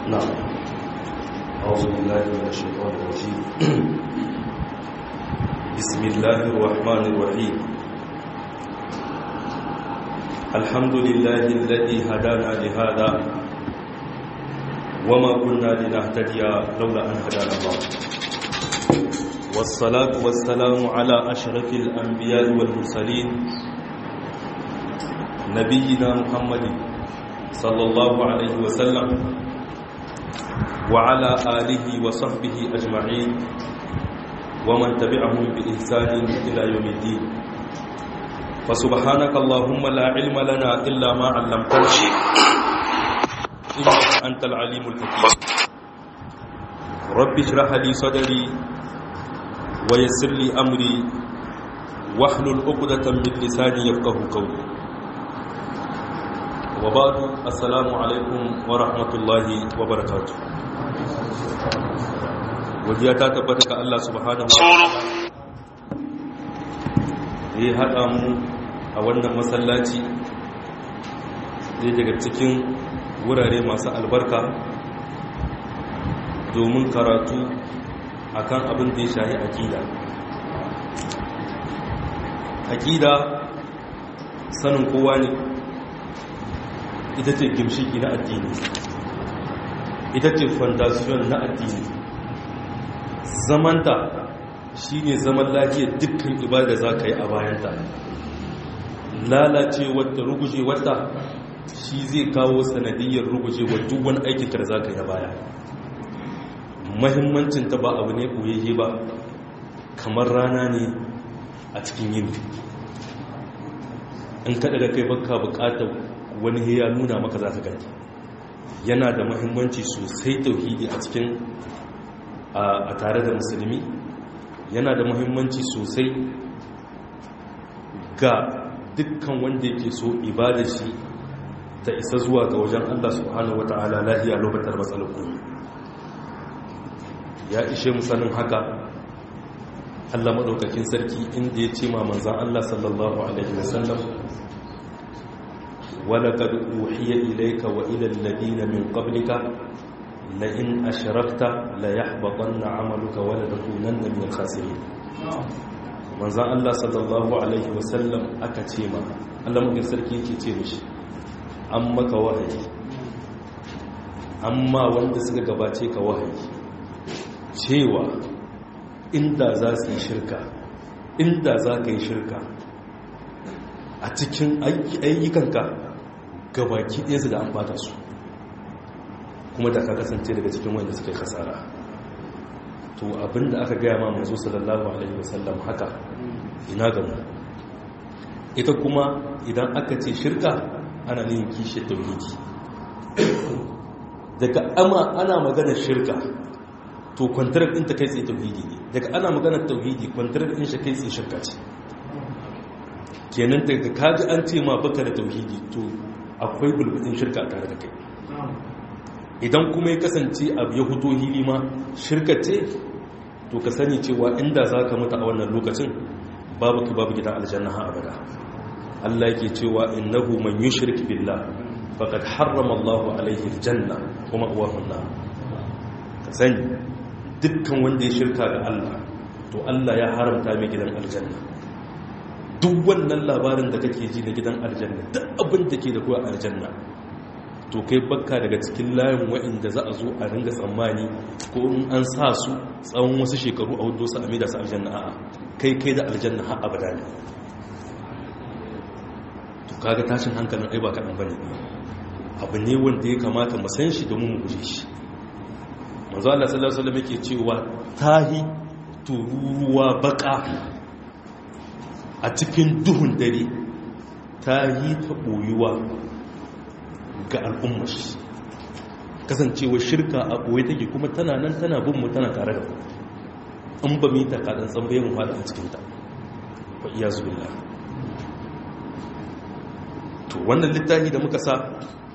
نعم أعوذ بالله من الشيطان الرجيم بسم الله الرحمن الرحيم الحمد لله الذي هدانا لهذا وما كنا لنهتدي لولا أن هدانا الله والصلاة والسلام على أشرف الأنبياء والمرسلين نبينا محمد صلى الله عليه وسلم وعلى آله وصحبه أجمعين ومن تبعهم بإحسان إلى يوم الدين فسبحانك اللهم لا علم لنا إلا ما علمتنا إنك أنت العليم الحكيم رب اشرح لي صدري ويسر لي أمري واحلل عقدة من لساني يفقه قولي وبعد السلام عليكم ورحمة الله وبركاته wajiya ta tabbata ga Allah subhanahu wa ta'ala ya haɗa mu a wannan masallaci zai daga cikin wurare masu albarka domin karatu akan abin da ya shahi aƙida aƙida sanin kowa ne ita ce gimshiki na addini ita ce fondasiyon na addini zamanta shi ne zaman lafiyar dukkan ibada za ka yi a bayanta lalace wata ruguje wata shi zai kawo sanadiyyar ruguje wa duk wani aikin da za ka yi a baya mahimmancinta ba abu ne ɓoyayye ba kamar rana ne a cikin yini in kaɗa da kai baka buƙatar wani ya nuna maka za ka gani yana da mahimmanci sosai tauhidi a cikin a tare da musulmi yana da mahimmanci sosai ga dukkan wanda yake so ibada shi ta isa zuwa ga wajen Allah subhanahu wata'ala lahiya lokacin matsalar komi ya ishe musanin haka Allah maɗaukakin sarki inda ya ce ma manzan Allah sallallahu alaihi wasallam ولقد أوحي إليك وإلى الذين من قبلك لئن أشركت ليحبطن عملك ولتكونن من الخاسرين manzan Allah sallallahu Alaihi wasallam aka ce ma Allah mafi sarki ke ce mishi an maka wahayi amma wanda suka gabace ka wahayi cewa inda za su yi shirka inda za ka yi shirka a cikin ayyukanka gabaki ɗaya su da an bata su kuma da ka kasance daga cikin wanda suka yi kasara to abinda aka gaya ma manzo sallallahu alaihi wasallam haka ina ga mu ita kuma idan aka ce shirka ana yin kishi tauhidi daga ama ana maganar shirka to kwantarar ɗin ta kai tsaye tauhidi ne daga ana maganar tauhidi kwantarar ɗin shi kai tsaye shirka ce kenan daga kaji an ce ma baka da tauhidi to akwai bulbudin shirka tare da kai idan kuma ya kasance abu ya huto hili ma shirka ce to ka sani cewa inda za ka mutu a wannan lokacin babu ka babu gidan aljanna ha abada Allah yake cewa innahu man yushrik billah faqad harrama Allahu alaihi aljanna kuma uwahu nar ka sani dukkan wanda ya shirka ga Allah to Allah ya haramta mai gidan aljanna duk wannan labarin da kake ji na gidan aljanna duk abin da ke da kuwa aljanna to kai bakka daga cikin layin wa'inda za a zo a ringa tsammani ko in an sa su tsawon wasu shekaru a hudu su a maida su aljanna a'a kai kai da aljanna har abada ne to kaga tashin hankalin ai ba kaɗan bane abu ne wanda ya kamata mu san shi domin mu guje shi manzo Allah sallallahu alaihi wasallam yake cewa tahi tururuwa baka a cikin duhun dare ta yi ta ɓoyuwa ga al'ummar kasancewa shirka a ɓoye take kuma tana nan tana binmu tana tare da ku in ba mita kaɗan tsambaye mu fada a cikinta wa iya zuwa to wannan littafi da muka sa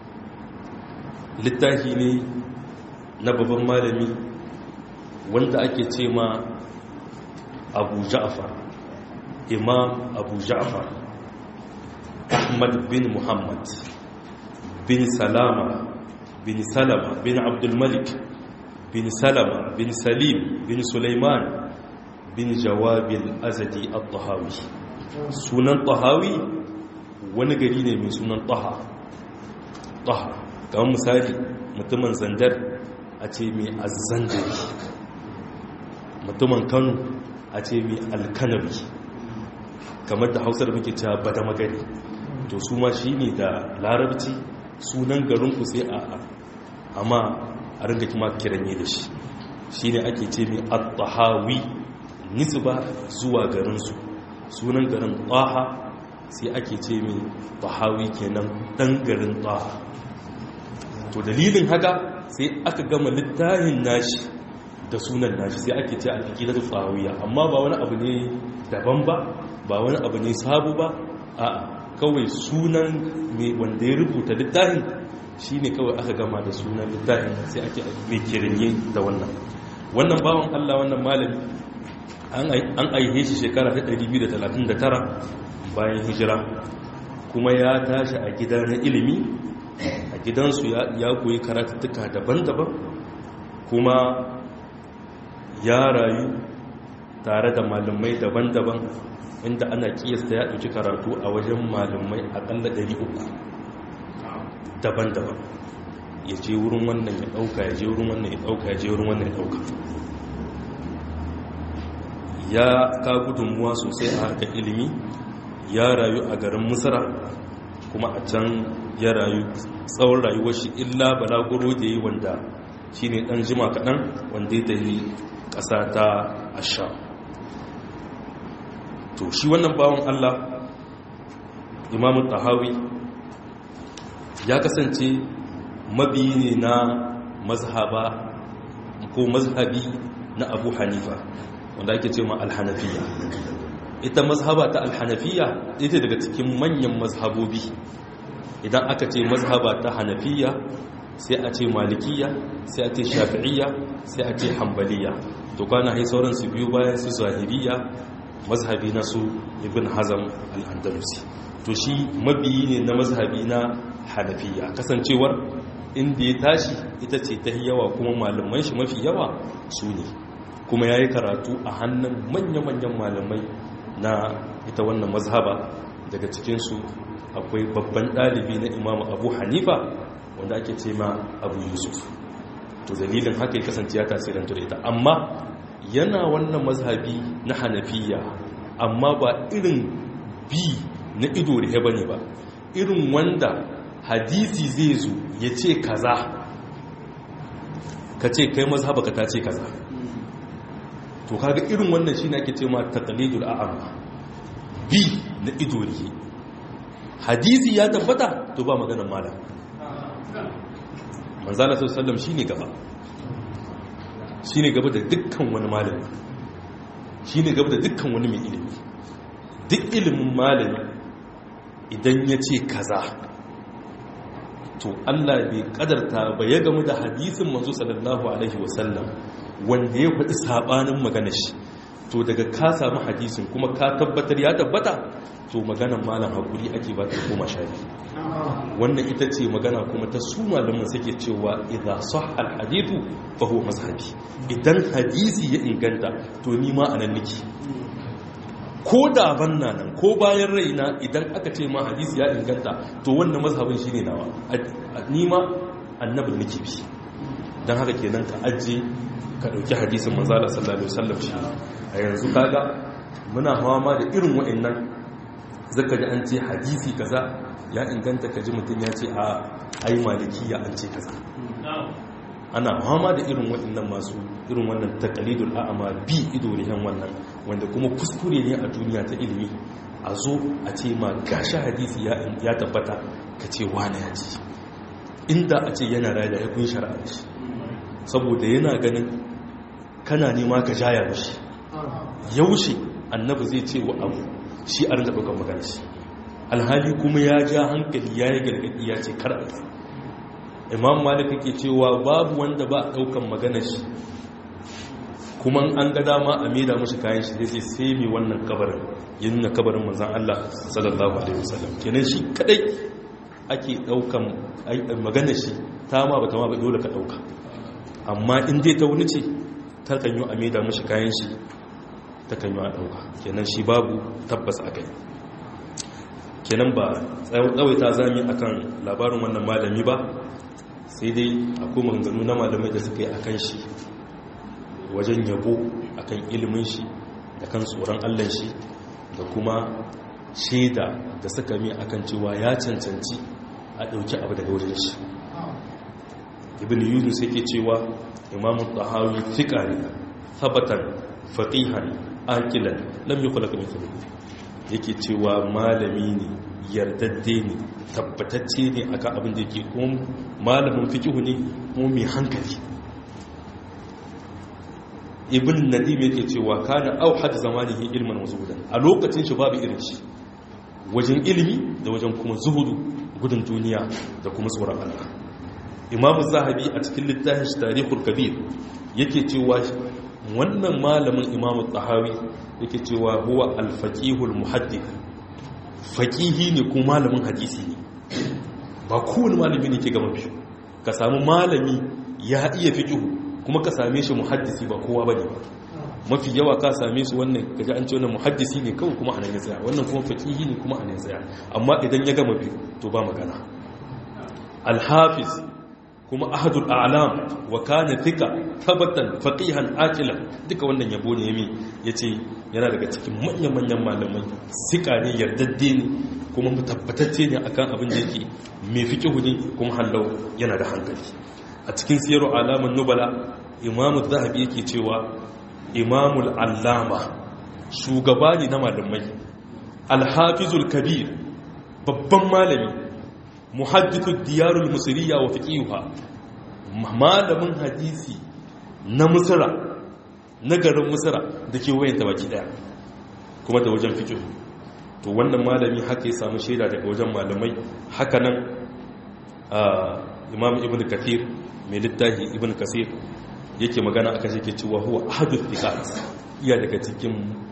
littafi ne na babban malami wanda ake ce ma abu ja'afar imam abu ja'far ahmad bin muhammad bin salama bin salama bin abdulmalik bin salama bin salim bin suleiman bin jawabil azadi al-tahawi sunan tahawi wani gari ne mai sunan taha taha kamar misali mutumin zandar a ce mai azzandari mutumin kano a ce mai alkanabi kamar da hausar muke cewa bada magani to su ma shi ne da larabci sunan garinku sai a amma a ringa kima kiranye da shi shi ne ake ce mai al-tahawi nisba zuwa garinsu sunan garin taha sai ake ce mai tahawi kenan dan garin taha to dalilin haka sai aka gama littafin nashi da sunan nashi sai ake ce al-aqidatu tahawiyya amma ba wani abu ne daban ba ba wani abu ne sabu ba a kawai sunan mai wanda ya rubuta littafin shine kawai aka gama da sunan littafin sai ake mai kirinye da wannan wannan bawan Allah wannan malami an aihe shi shekara ta 239 bayan hijira kuma ya tashi a gida na ilimi a gidansu ya koyi karatuttuka daban-daban kuma ya rayu tare da malamai daban-daban inda ana kiyasta ya ɗauki karatu a wajen malamai aƙalla 300 daban-daban ya je wurin wannan ya ɗauka ya je wurin wannan ya ɗauka ya je wurin wannan ya ɗauka ya ka gudunmuwa sosai a harkar ilimi ya rayu a garin musara kuma a can ya rayu tsawon rayuwar shi illa balaguro da yi wanda shi ne ɗan jima kaɗan wanda ya tafi ƙasa ta asha to shi wannan bawan allah imamun tahawi ya kasance mabiyi ne na mazhaba ko mazhabi na abu hanifa wanda ake ce ma alhanafiya ita mazhaba ta alhanafiya ita daga cikin manyan mazhabobi idan aka ce mazhaba ta hanafiya sai a ce malikiya sai a ce shafi'iyya sai a ce hambaliya to kwana hai sauran su biyu bayan su zahiriya mazhabi na su ibn hazam al-andalusi to shi mabiyi ne na mazhabi na hanafiya kasancewar inda ya tashi ita ce ta yawa kuma malaman shi mafi yawa su ne kuma ya yi karatu a hannun manya-manyan malamai na ita wannan mazhaba daga cikinsu akwai babban ɗalibi na imamu abu hanifa wanda ake ce ma abu yusuf to dalilin haka ya kasance ya tasirantu da ita amma yana wannan mazhabi na hanafiya amma ba irin bi na ido da ba ne ba irin wanda hadisi zai zo ya ce kaza ka ce kai mazhaba ka ta ce kaza to kaga irin wannan shi ake ce ma taqlidul a'ama bi na ido ne hadisi ya tabbata to ba maganar malam manzala sallallahu shine gaba shine gaba da dukkan wani malami shine gaba da dukkan wani mai ilimi duk ilimin malami idan ya ce kaza to Allah bai kadarta ba ya gamu da hadisin manzo sallallahu alaihi wasallam wanda ya faɗi sabanin maganar shi to daga ka samu hadisin kuma ka tabbatar ya tabbata to maganar malam hakuri ake ba ta koma shafi wannan ita ce magana kuma ta su malaman suke cewa idza sahha alhadithu fa huwa mazhabi idan hadisi ya inganta to ni ma anan nake ko da banna nan ko bayan raina idan aka ce ma hadisi ya inganta to wannan mazhabin shine nawa ni ma annabin nake bi dan haka kenan ka ajje ka dauki hadisin manzo Allah sallallahu alaihi wasallam shi a yanzu kaga muna hawa ma da irin wa'annan zaka ji an ce hadisi kaza ya inganta kaji mutum ya ce a ai malikiya an ce kaza ana hama da irin waɗannan masu irin wannan taqlidul a'ma bi ido rihan wannan wanda kuma kuskure ne a duniya ta ilimi a zo a ce ma gashi hadisi ya tabbata ka ce wani ya ce inda a ce yana raya da ya kun shari'a shi saboda yana ganin kana nema ka jaya mashi yaushe annabi zai ce wa abu shi a rinka ɗaukar magana shi alhali kuma ya ja hankali ya yi gargaɗi ya ce kar a imam malik ke cewa babu wanda ba a ɗaukan maganar shi kuma an ga dama a maida mashi kayan shi zai sai mai wannan kabarin ya nuna kabarin manzan Allah sallallahu alaihi wasallam kenan shi kadai ake daukan magana shi ta ma bata ma ba dole ka dauka amma in dai ta wani ce ta kan yi a maida mashi kayan shi ta kan yi a dauka kenan shi babu tabbas a kai kenan ba tsawaita zami akan labarin wannan malami ba sai dai akwai maganganu na malamai da suka yi akan shi wajen yabo akan ilimin shi da kan tsoron allon shi da kuma shaida da suka mi akan cewa ya cancanci a ɗauki abu daga wajen shi ibn yunus yake cewa imamu tahawi fiƙa ne tabbatar faƙihan akilan lam yi kula kamar yake cewa malami ne yardadde ne tabbatacce ne akan abin da yake kuma malamin fikihu ne kuma mai hankali ibn nadim yake cewa kana auhad zamanihi ilman wazuhudan a lokacin shi babu irin shi wajen ilimi da wajen kuma zuhudu gudun duniya da kuma tsoron Allah imamu zahabi a cikin littafin shi tarihul kabir yake cewa wannan malamin imamu tahawi yake cewa huwa alfaqihul muhaddith faqihi ne ko malamin hadisi ne ba kowane malami ne ke gama biyu ka samu malami ya iya fiqhu kuma ka same shi muhaddisi ba kowa bane ba mafi yawa ka same su wannan kaji an ce wannan muhaddisi ne kawai kuma anan ya tsaya wannan kuma faqihi ne kuma anan ya tsaya amma idan ya gama biyu to ba magana al-hafiz kuma ahadul a'lam wa kana thika tabatan faqihan aqila duka wannan yabo ne yami yace yana daga cikin manyan manyan malamai sika ne yardadde ne kuma mutabbatacce ne akan abin da yake mai fiqhu ne kuma hallau yana da hankali a cikin siyaru alamun nubala imamu zahabi yake cewa imamul allama shugaba ne na malamai alhafizul kabir babban malami muhaddithu diyarul musiriya wa fiqiha malamin hadisi na musira na garin musira da ke wayanta baki daya kuma da wajen fiqh to wannan malami haka ya samu shaida daga wajen malamai haka nan imam ibn kathir mai littafi ibn kasir yake magana akan shi ke cewa huwa ahadul thiqat iya daga cikin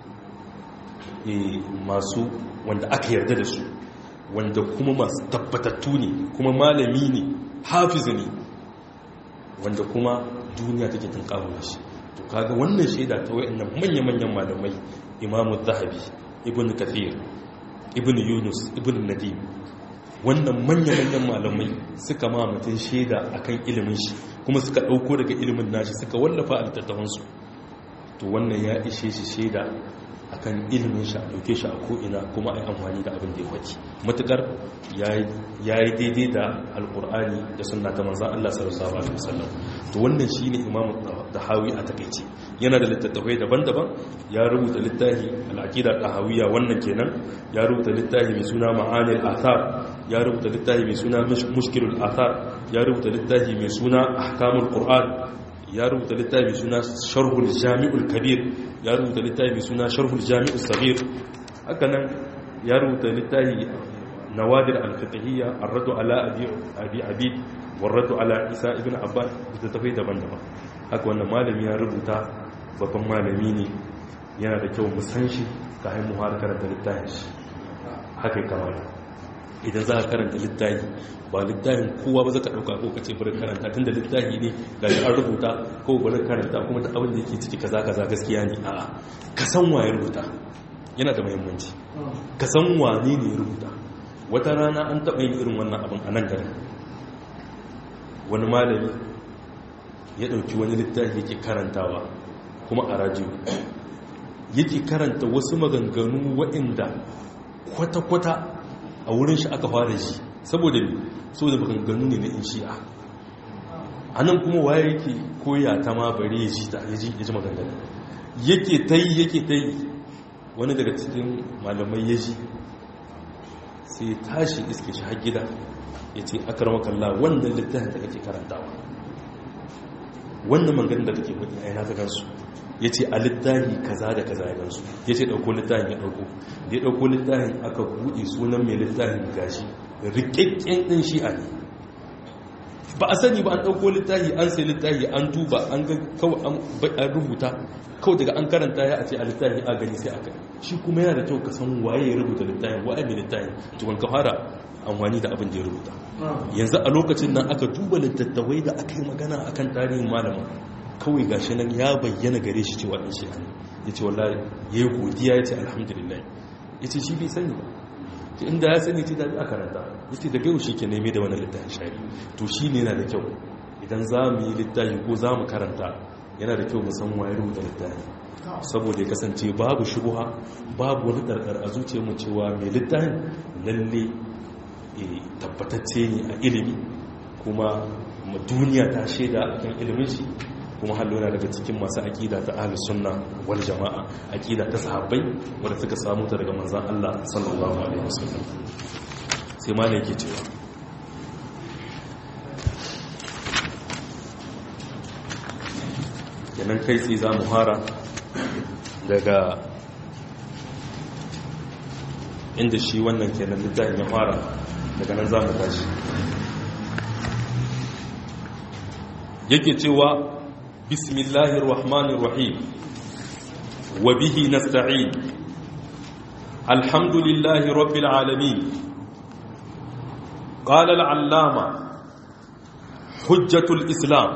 masu wanda aka yarda da su wanda kuma masu tabbatattu ne kuma malami ne hafizu ne wanda kuma duniya take tunkawo da shi to kaga wannan shaida ta wayannan manya-manyan malamai imamu zahabi ibn kathir ibn yunus ibn nadim wannan manya-manyan malamai suka ma mutum shaida akan ilimin shi kuma suka ɗauko daga ilimin nashi suka wallafa a littattafansu to wannan ya ishe shi shaida akan ilimin shi a ɗauke shi a ko'ina kuma a yi amfani da abin da ya faɗi matuƙar ya yi daidai da alƙur'ani da suna ta manzan Allah sallallahu alaihi wasallam to wannan shi ne imamu da hawi a takaice yana da littattafai daban-daban ya rubuta littafi al'aqida tahawiyya wannan kenan ya rubuta littafi mai suna ma'anil athar ya rubuta littafi mai suna mushkilul athar ya rubuta littafi mai suna ahkamul qur'an ya rubuta littafi mai suna sharhul jami'ul kabir ya rubuta littafi mai suna sharhul jami'ul sabir haka nan ya rubuta littafi nawadir al-fiqhiyya ar-radu ala abi abi abid war-radu ala isa ibn abbas da tafai daban-daban haka wannan malami ya rubuta babban malami ne yana da kyau mu san shi kafin mu har karanta littafin shi haka kamar idan za ka karanta littafi ba littafin kowa ba za ka ɗauka ko ka ce bari karanta tun da littafi ne ga an rubuta ko bari karanta kuma da abin da yake ciki kaza kaza gaskiya ne a'a ka san waye rubuta yana da muhimmanci ka san wane ne ya rubuta wata rana an taɓa yin irin wannan abin a nan garin wani malami ya ɗauki wani littafi yake karantawa kuma a rajiyo yake karanta wasu maganganu waɗanda kwata-kwata a wurin shi aka fara ji saboda ne saboda maganganu ne na in shi'a a nan kuma waye yake koya ta ma bari ya ji ta ya ji maganganu yake ta yi yake ta yi wani daga cikin malamai ya ji sai tashi iske shi har gida ya ce akar makalla wannan littafin da kake karantawa wannan maganin da kake kudi a yana ta gansu ya ce a littafi kaza da kaza ya gansu ya ce ɗauko littafin ya ɗauko da ya ɗauko littafin aka buɗe sunan mai littafin gashi rikakken ɗin shi'a ne ba a sani ba an ɗauko littafi an sai littafi an duba an ga kawai an rubuta kawai daga an karanta ya a ce a littafi a gani sai aka shi kuma yana da kyau ka san waye ya rubuta littafin waye mai littafin tukun ka fara amfani da abin da ya rubuta yanzu a lokacin nan aka duba littattafai da aka yi magana akan tarihin malamin kawai gashi nan ya bayyana gare shi cewa ɗan shi ya ce wallahi ya yi godiya ya ce alhamdulillah ya ce shi bai sani ba inda ya sani ce da a karanta ya ce daga yau shi ke neme da wani littafin shari to shi ne yana da kyau idan za mu yi littafi ko za mu karanta yana da kyau musamman waye rubuta littafi saboda ya kasance babu shubuha babu wani ɗarɗar a zuciyarmu cewa mai littafin lalle tabbatacce ne a ilimi kuma duniya ta shaida akan ilimin shi kuma hallona daga cikin masu aƙida ta ahlus sunna wal jama'a aƙida ta sahabbai wanda suka samu ta daga manzon Allah sallallahu alaihi wasallam sai ma ne yake cewa kenan kai tsaye za mu fara daga inda shi wannan kenan littafin ya fara daga nan za mu tashi yake cewa bismillahir rahmanir rahim wa bihi nasta'in alhamdulillahi rabbil alamin qala al-allama hujjatul islam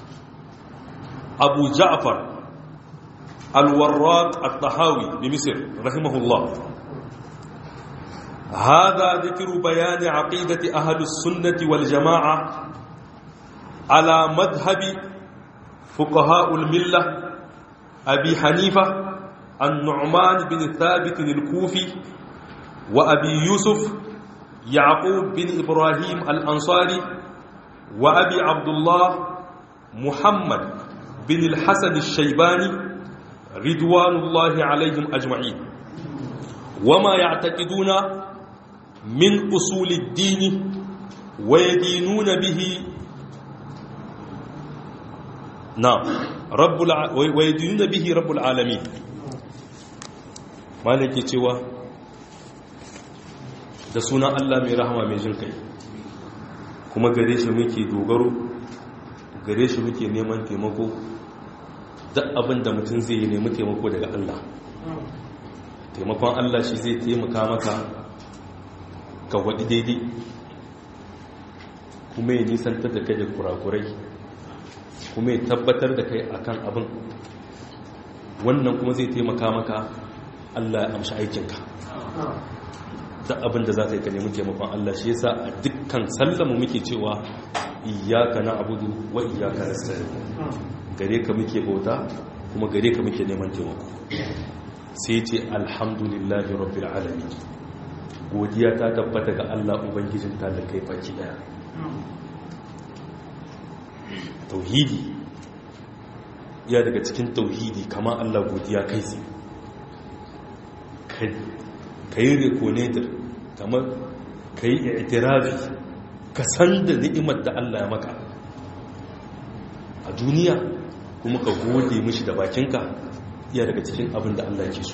abu ja'far al-warraq at-tahawi بمصر رحمه الله هذا ذكر بيان عقيدة أهل السنة والجماعة على مذهب فقهاء الملة أبي حنيفة النعمان بن ثابت الكوفي وأبي يوسف يعقوب بن إبراهيم الأنصاري وأبي عبد الله محمد بن الحسن الشيباني رضوان الله عليهم أجمعين وما يعتقدون من أصول الدين ويدينون به نعم رب الع... ويدينون به رب العالمين malaki cewa da sunan Allah mai rahama mai jin kai kuma gare shi muke dogaro gare shi muke neman taimako duk abin da mutum zai yi nemi taimako daga Allah taimakon Allah shi zai taimaka maka ka waɗi daidai kuma ya nisantar da kai da kurakurai kuma ya tabbatar da kai akan abin wannan kuma zai taimaka maka Allah ya amshi aikinka da abin da za ta yi ka nemi taimakon Allah shi yasa a dukkan sallamu muke cewa iyaka na abudu wa iyaka na gare ka muke bauta kuma gare ka muke neman taimako sai ce alhamdulillahi rabbil alamin godiya ta tabbata ga Allah ubangijin ta da kai baki daya tauhidi ya daga cikin tauhidi kama Allah godiya kai sai ka yi reconator kamar ka yi itirafi ka san da ni'imar da Allah ya maka a duniya kuma ka gode mishi da bakinka iya daga cikin abin da Allah ke so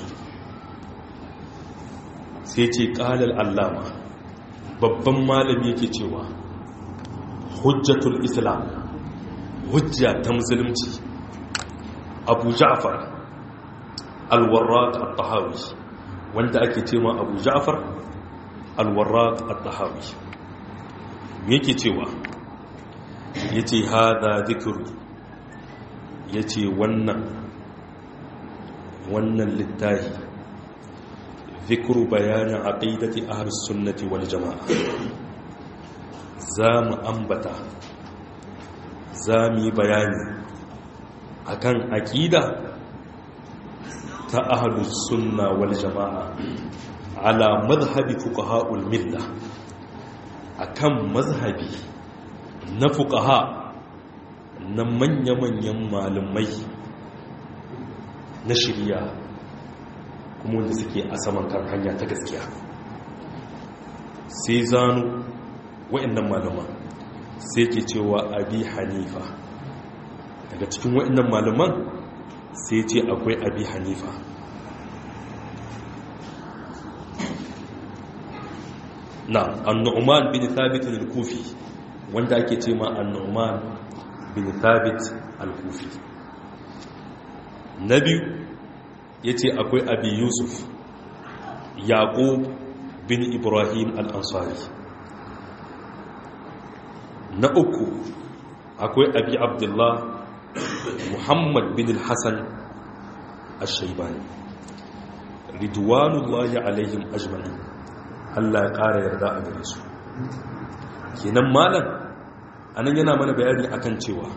sai ce ƙalar allama babban malami yake cewa hujjatul islam hujja ta musulunci abu ja'far alwarraq at-tahawi wanda ake cewa abu ja'far alwarraq at-tahawi yake cewa yace hada dhikru yace wannan wannan littafi zikru bayanin aqidati ahlus sunnati wal jamaa zamu ambata zamu yi bayani akan aqida ta ahlus sunna wal jamaa ala madhhabi fuqaha'ul milla akan mazhabi na fuqaha na manya-manyan malumai na shirya kuma wanda suke a saman kan hanya ta gaskiya sai zanu wa'annan malaman sai ke cewa abi hanifa daga cikin wa'annan malaman sai ce akwai abi hanifa na annu'man bin thabit al-kufi wanda ake ce ma annoman bin thabit al-kufi na biyu ya ce akwai abi yusuf yaƙub bin ibrahim al-ansari na uku akwai abi abdullah muhammad bin al-hassan al-shaibani ridwanullahi alaihim ajma'in Allah ya ƙara yarda a gare su kenan malam anan yana mana bayani akan cewa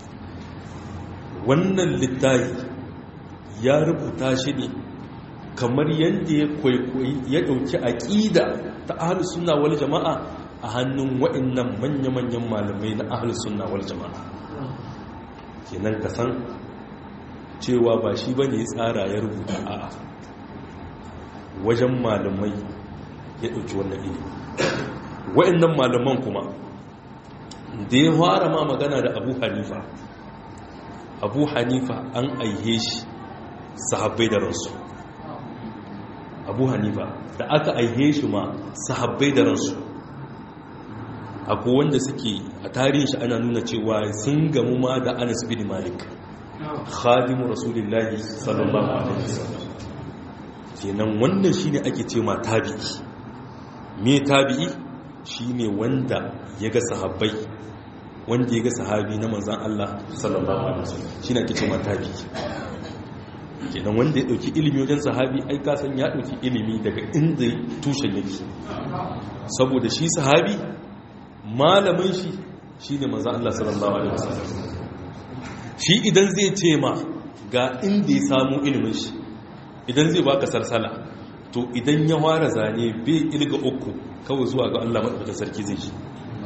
wannan littafi ya rubuta shi ne kamar yadda ya kwaikwayi ya ɗauki aƙida ta ahalus sunna wal jama'a a hannun waɗannan manya-manyan malamai na ahalus sunna wal jama'a kenan ka san cewa ba shi ba ne tsara ya rubuta a wajen malamai ya ɗauki wannan ilimi waɗannan malaman kuma da ya fara ma magana da abu hanifa abu hanifa an aihe shi sahabbai da ransu abu hanifa da aka aihe shi ma sahabbai da ransu akwai wanda suke a tarihin shi ana nuna cewa sun gamu ma da anas bin malik khadimu rasulullahi sallallahu alaihi wasallam kenan wannan shine ake ce ma tabi'i me tabi'i shine wanda ya ga sahabbai wanda ya ga sahabi na manzan Allah sallallahu alaihi wasallam shine ake ce ma tabi'i kenan wanda ya dauki ilimi wajen sahabi ai ka san ya dauki ilimi daga inda tushen yake saboda shi sahabi malamin shi shine manzan Allah sallallahu alaihi wasallam shi idan zai ce ma ga inda ya samu ilimin shi idan zai baka sarsala to idan ya ware zane bai ilga uku kawai zuwa ga Allah madaukakin sarki zai shi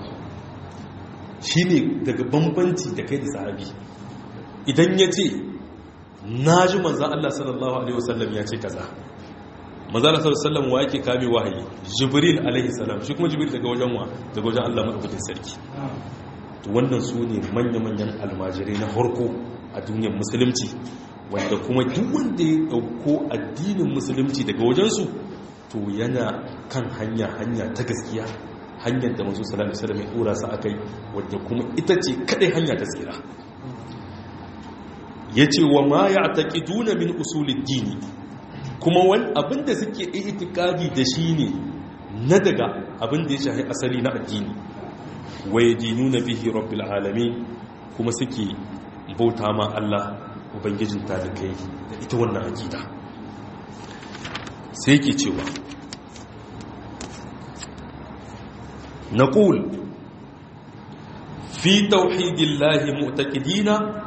shine daga bambanci da kai da sahabi idan ya ce na ji manzan Allah sallallahu Alaihi wasallam ya ce kaza manzan Allah sallallahu Alaihi wasallam wa yake kame wahayi jibril alaihi salam shi kuma jibril daga wajen wa daga wajen Allah maɗaukakin sarki to wannan su ne manya-manyan almajirai na harko a duniyar musulunci wanda kuma duk wanda ya ɗauko addinin musulunci daga wajensu to yana kan hanya hanya ta gaskiya hanyar da masu salami salami ya ɗora su a kai wadda kuma ita ce kaɗai hanya ta tsira ya ce wa ma ya taƙi duna min usulun dini kuma wani abinda suke itikadi da shi ne na daga abinda ya shahi asali na addini wa ya dinu na bihi rabbil alami kuma suke bauta ma Allah ubangijin talikai da ita wannan akida sai ke cewa نقول في توحيد الله مؤتقدين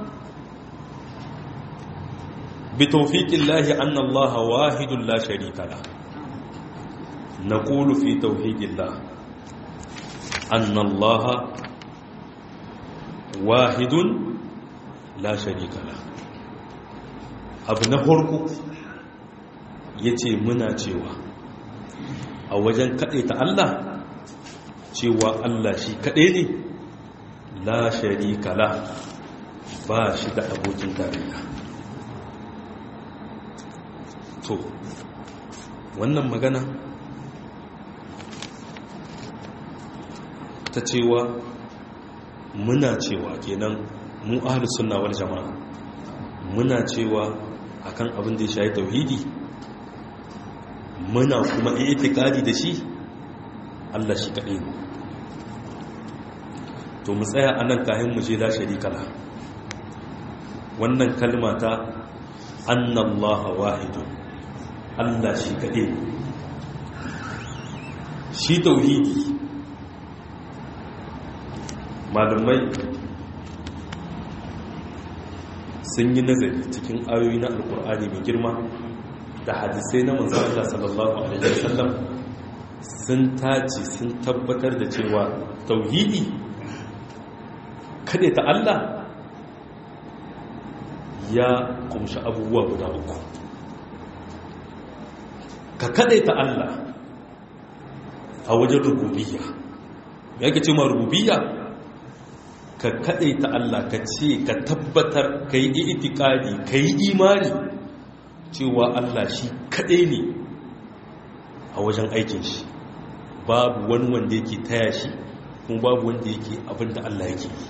بتوفيق الله أن الله واحد لا شريك له نقول في توحيد الله أن الله واحد لا شريك له abu na farko ya ce muna cewa a wajen kaɗaita Allah cewa Allah shi kaɗai ne la sharika la ba shi da abokin tarayya to wannan magana ta cewa muna cewa kenan mu ahlus sunna wal jama'a muna cewa akan abin da ya shayi tauhidi muna kuma itikadi da shi Allah shi kaɗai ne to mu tsaya anan kayan mu je la sharika la wannan kalma ta annallaha wahidun Allah shi kaɗai ne shi tauhidi malamai sun yi nazari cikin ayoyi na alkur'ani mai girma da hadisai na manzan Allah sallallahu alaihi wasallam sun tace sun tabbatar da cewa tauhidi kada ta Allah ya kumshi abubuwa guda uku ka kada ta Allah a wajen rububiyya ya ke ce ma rububiyya ka ta Allah ka ce ka tabbatar ka yi itikadi ka yi imani cewa Allah shi kaɗai ne a wajen aikin shi babu wani wanda yake taya shi kuma babu wanda yake abin da Allah yake yi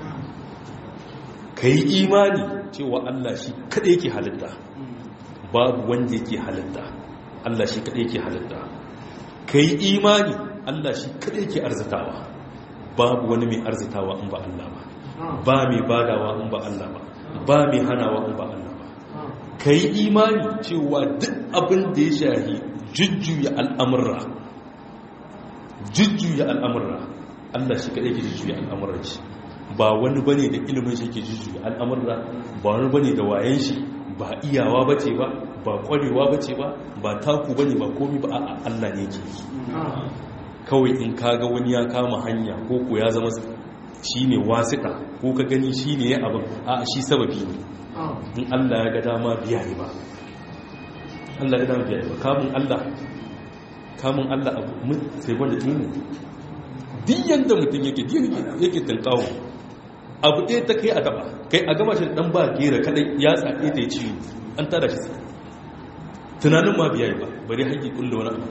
ka yi imani cewa Allah shi kada yake halitta babu wanda yake halitta Allah shi kada yake halitta ka yi imani Allah shi kada yake arzitawa babu wani mai arzitawa in ba Allah ba ba mai badawa in ba Allah ba ba mai hanawa in ba Allah ba ka yi imani cewa duk abin da ya shahi jujjuya al'amurra jujjuya al'amurra Allah shi kaɗai ke jujjuya al'amurra shi ba wani bane da ilimin shi ke jujjuya al'amurra ba wani bane da wayan shi ba iyawa ba ce ba ba ƙwarewa ba ce ba ba taku bane ba komi ba a Allah ne ke kawai in kaga wani ya kama hanya ko ko ya zama shi ne wasiƙa ko ka gani shi ne ya abin a shi sababi ne in Allah ya ga dama biya ne ba Allah ya dama biya ne ba kamun Allah kamun Allah abu sai wanda ɗin ne duk yadda mutum yake yake tankawo abu ɗaya ta kai a gaba kai a gaba shi ɗan ba gera kaɗai ya tsaɗe ta yi ciwo an tada shi tunanin ma biya ba bari haƙi ƙulla wani abu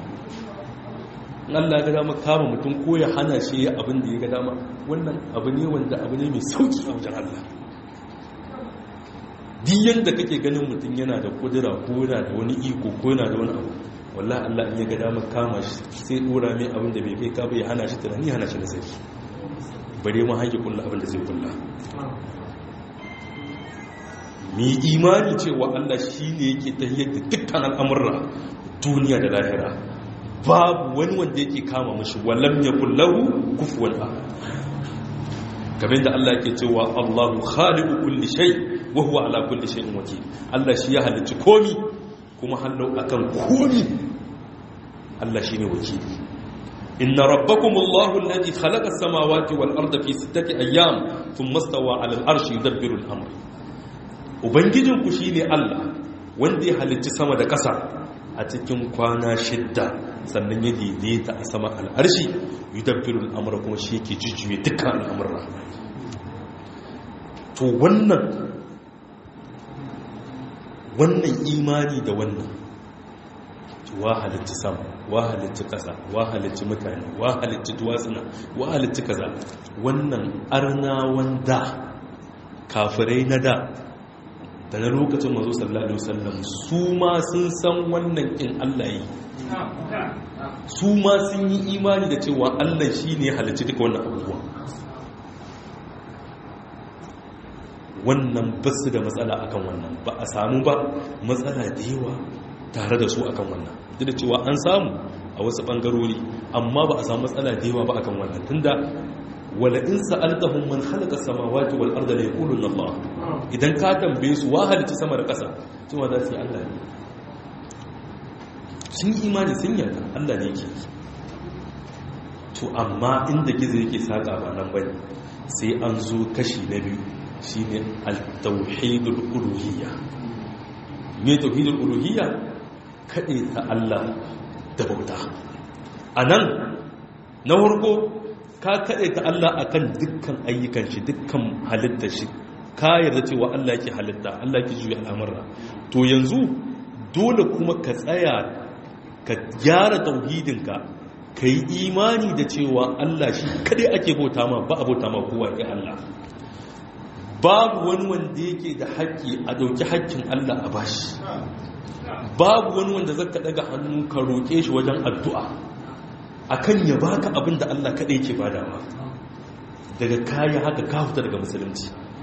Allah ga dama kama mutum ko ya hana shi ya abin da ya ga dama wannan abu ne wanda abu ne mai sauki a wajen Allah diyan da kake ganin mutum yana da kudura ko yana da wani iko ko yana da wani abu wallahi Allah in ya ga dama kama shi sai dora mai abin da bai kai ka bai hana shi tunani hana shi nasari bare ma haƙi kullu abin da zai kulla mi imani cewa Allah shine yake tahiyar da dukkan al'amurra duniya da lahira babu wani wanda yake kama mashi walam ya kullahu kufuwan ahad kamar da Allah yake cewa Allahu khaliqu kulli shay wa huwa ala kulli shay'in wakil Allah shi ya halicci komi kuma hallau akan komi Allah shine wakili inna rabbakum Allahu alladhi khalaqa as-samawati wal arda fi sittati ayyam thumma istawa 'ala al-arshi yudabbiru al-amr ubangijinku shine Allah wanda ya halicci sama da ƙasa a cikin kwana shidda sannan ya daidaita a sama al'arshi yi dabbirin al'amura kuma shi ke jujjuye dukkan al'amura to wannan wannan imani da wannan wa halitti sama wa halitti ƙasa wa halitti mutane wa halitti duwatsuna wa halitti kaza wannan arnawan da kafirai na da da na lokacin mazo sallallahu alaihi wasallam su ma sun san wannan in Allah yi su ma sun yi imani da cewa Allah shi ne halicci duka wannan abubuwa wannan ba su da matsala akan wannan ba a samu ba matsala da yawa tare da su akan wannan duk da cewa an samu a wasu bangarori amma ba a samu matsala da yawa ba akan wannan tunda wala in sa'altahum man khalaqa samawati wal arda la yaquluna Allah idan ka tambaye su wa halitta sama da ƙasa cewa za su yi Allah ne sun yi imani sun yarda Allah ne yake to amma inda gizo yake saka ba nan bane sai an zo kashi na biyu shine al-tauhidul uluhiyya me tauhidul uluhiyya kade ta Allah da bauta anan na farko ka kaɗe ta Allah a kan dukkan ayyukan shi dukkan halittar shi ka yarda cewa Allah yake halitta Allah yake juya al'amurra to yanzu dole kuma ka tsaya ka gyara tauhidinka ka yi imani da cewa Allah shi kaɗai ake bauta ma ba a bauta ma kowa ya Allah babu wani wanda yake da haƙƙi a ɗauki haƙƙin Allah a bashi babu wani wanda zaka daga hannu ka roƙe shi wajen addu'a akan ya baka abin da Allah kaɗai ke badawa daga kayi haka ka fita daga musulunci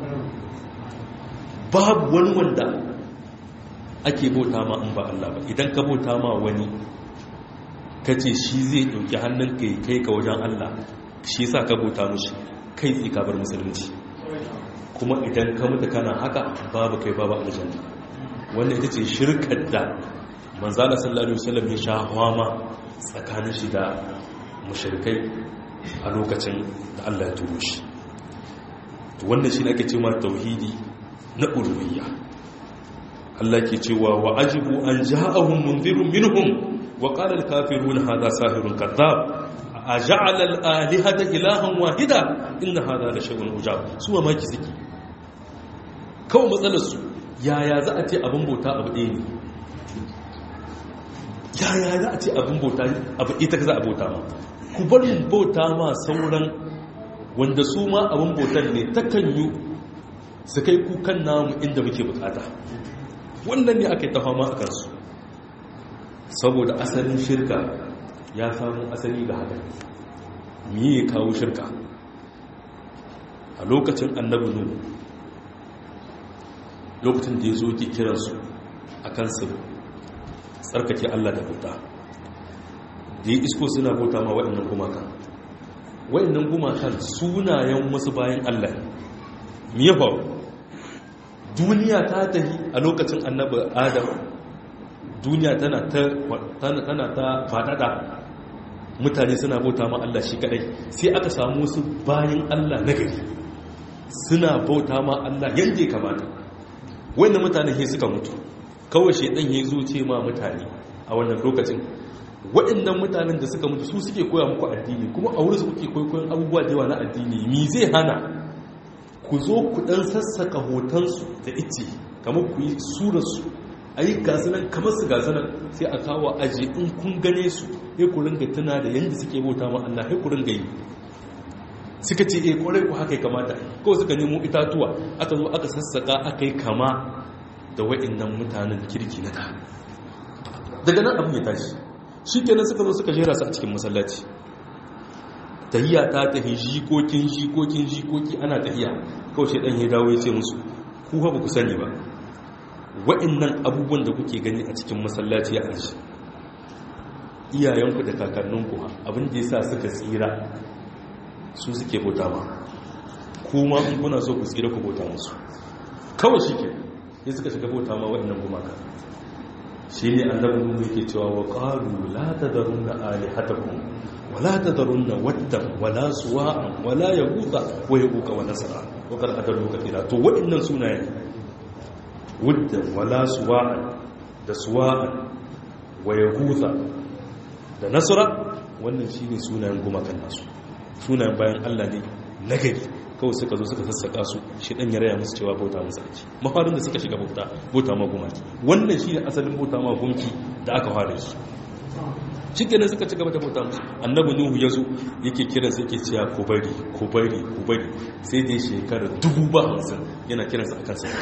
babu wani wanda ake bauta ma in ba Allah ba idan ka bauta ma wani ka ce shi zai ɗauki hannun ka kai ka wajen Allah shi sa ka bauta mushi kai tsi ka bar musulunci kuma idan ka mutu kana haka babu kai babu aljanna wannan ita ce shirkar da manzala sallallahu alaihi wasallam ya sha hwama tsakanin shi da mushrikai a lokacin da Allah ya turo shi to wannan shi ne ake cewa tauhidi na uluhiyya Allah ke cewa wa ajibu an ja'ahum munzirun minhum wa qala al-kafiruna hadha sahirun kadhab aja'ala al-alihata ilahan wahida inna hadha la shay'un ujab su ma maki suke kawai matsalar su yaya za a ce abin bauta abu ɗaya ne yaya za a ce abin bauta abu ita ka za a bauta ma ku bar mu bauta ma sauran wanda su ma abin bautar ne takan yi su kai kukan namu inda muke bukata wannan ne aka yi ta fama a kansu saboda asalin shirka ya samu asali ga haka miye kawo shirka a lokacin annabi nuhu lokacin da ya zo ke kiransu a kansu tsarkake allah da bauta da ya isko suna bauta ma waɗannan gumakan waɗannan gumakan sunayen wasu bayan allah miye faru duniya ta tafi a lokacin annabi adam duniya tana ta tana ta fadada mutane suna bauta ma Allah shi kadai sai aka samu wasu bayan Allah na gari suna bauta ma Allah yanda ya kamata wannan mutane he suka mutu kawai shedan ya zo ce ma mutane a wannan lokacin waɗannan mutanen da suka mutu su suke koya muku addini kuma a wurin su kuke kwaikwayon abubuwa da yawa na addini mi zai hana ku zo ku dan sassaka hotonsu da ice kamar ku yi surarsu a yi gasunan kamar su gasunan sai a kawo aji in kun gane su ya ku ringa tuna da yadda suke bauta ma Allah ya ku ringa yi suka ce eh kwarai ku haka ya kamata kawai suka nemo itatuwa aka zo aka sassaka aka yi kama da wa'annan mutanen kirki na da daga nan abin ya tashi shi kenan suka zo suka jera su a cikin masallaci tahiya ta tafi jikokin jikokin jikoki ana tahiya kawai shi dan ya dawo ya ce musu ku ba ku sani ba wa'annan abubuwan da kuke gani a cikin masallaci a aji iyayenku da kakanninku abin da ya sa suka tsira su suke bauta ma kuma in kuna so ku tsira ku bauta musu kawai shi ke ya suka shiga bauta ma wa'annan gumaka shi ne annabin mu yake cewa wa qalu la tadarunna alihatakum wa la tadarunna waddan wa la suwa'an wa la yaghutha wa yaquqa wa nasra wa qad adallu kathira to wa'annan sunayen waddan wa la suwa'an da suwa'an wa yaghutha da nasra wannan shine sunayen gumakan nasu sunayen bayan Allah ne nagari kawai suka zo suka sassaka su shi dan ya raya musu cewa bauta musu ake mafarin da suka shiga bauta bauta ma gumaki wannan shi ne asalin bauta ma gunki da aka fara shi shi kenan suka ci gaba da bauta musu annabi nuhu ya zo yake kiran sai yake cewa ku bari ku bari ku bari sai dai shekara dubu ba hamsin yana kiransa akan sa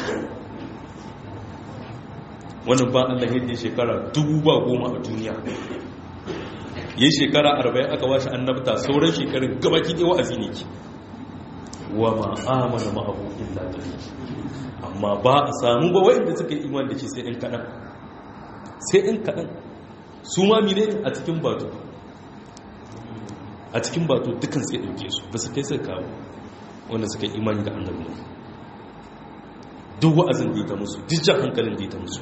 wannan ba Allah ya yi shekara dubu ba goma a duniya yi shekara arba'in aka washe annabta sauran shekarun gabaki ɗaya wa'azi ne ki wa ma'amala ma'abu illa qalil amma ba a samu ba wanda suka yi iman da shi sai ɗan kaɗan sai ɗan kaɗan su ma mine a cikin bato a cikin bato dukkan sai ɗauke su ba su kai sai kawo wanda suka yi imani da annabi duk wa'azin da ita musu duk jan hankalin da ita musu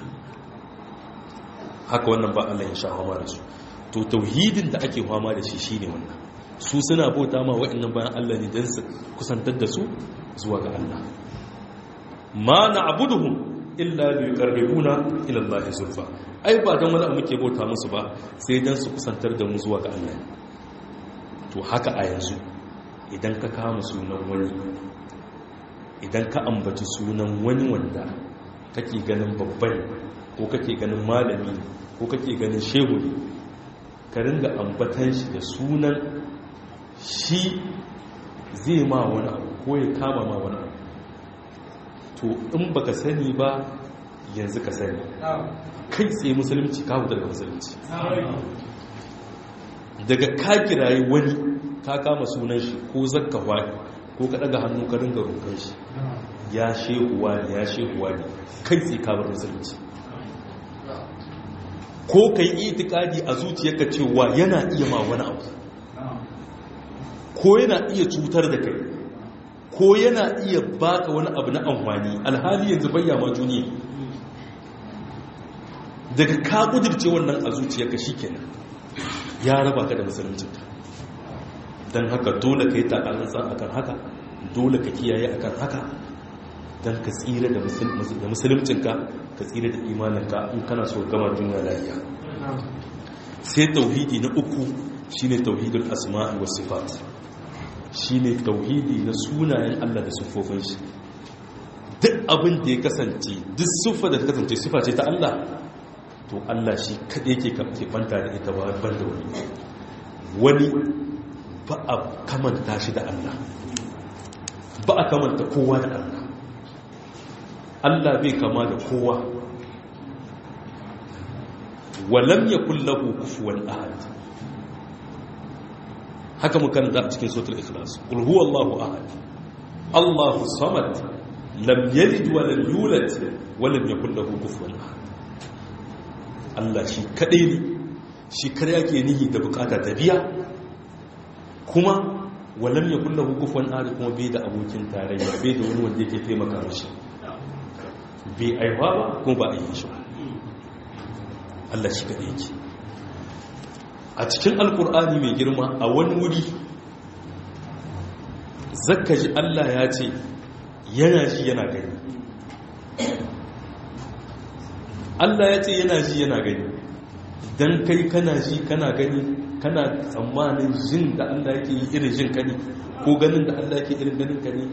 haka wannan ba Allah ya sha fama da su to tauhidin da ake fama da shi shine wannan su suna bauta ma wa'annan bayan Allah ne don su kusantar da su zuwa ga Allah ma na abuduhum illa bi yuqarribuna ila Allah zulfa ai ba dan wani muke bauta musu ba sai dan su kusantar da mu zuwa ga Allah to haka a yanzu idan ka kama sunan wani idan ka ambaci sunan wani wanda kake ganin babban ko kake ganin malami ko kake ganin shehu ne ka ringa ambatan shi da sunan shi zai ma wani abu ko ya kama ma wani abu to in baka sani ba yanzu ka sani kai tsaye musulunci ka hutar da musulunci daga ka kirayi wani ka kama sunan shi ko zakka wani ko ka daga hannu ka ringa roƙon shi ya shehuwa ne ya shehuwa ne kai tsaye ka bar musulunci ko ka yi itikadi a zuciyarka cewa yana iya ma wani abu ko yana iya cutar da kai ko yana iya baka wani abu na amfani alhali yanzu bayya ma juni daga ka kudirce wannan a zuciyarka shikenan ya raba ka da musuluncinka don haka dole ka yi takalansa akan haka dole ka kiyaye akan haka don ka tsira da musuluncinka ka tsira da imaninka in kana so gama duniya lafiya sai tauhidi na uku shine tauhidul asma'i was sifat shine tauhidi na sunayen Allah da siffofin shi duk abin da ya kasance duk siffa da ta kasance siffa ce ta Allah to Allah shi kaɗai ke ke banta da ita ba ban da wani wani ba a kamanta shi da Allah ba a kamanta kowa da Allah Allah bai kama da kowa walam yakul lahu kufuwan ahad haka mukan da cikin suratul ikhlas qul huwallahu ahad Allahu samad lam yalid wa lam yulad wa lam yakul lahu kufuwan ahad Allah shi kadai ne shi kare yake nihi da bukata ta biya kuma walam yakul lahu kufuwan ahad kuma bai da abokin tarayya bai da wani wanda yake taimaka mishi bai aiwa ba kuma ba a yi shi Allah shi kadai yake a cikin alkur'ani mai girma a wani wuri zakka ji Allah ya ce yana ji yana gani Allah ya ce yana ji yana gani don kai kana ji kana gani kana tsammanin jin da Allah yake yi irin jin kani ko ganin da Allah yake irin ganin kani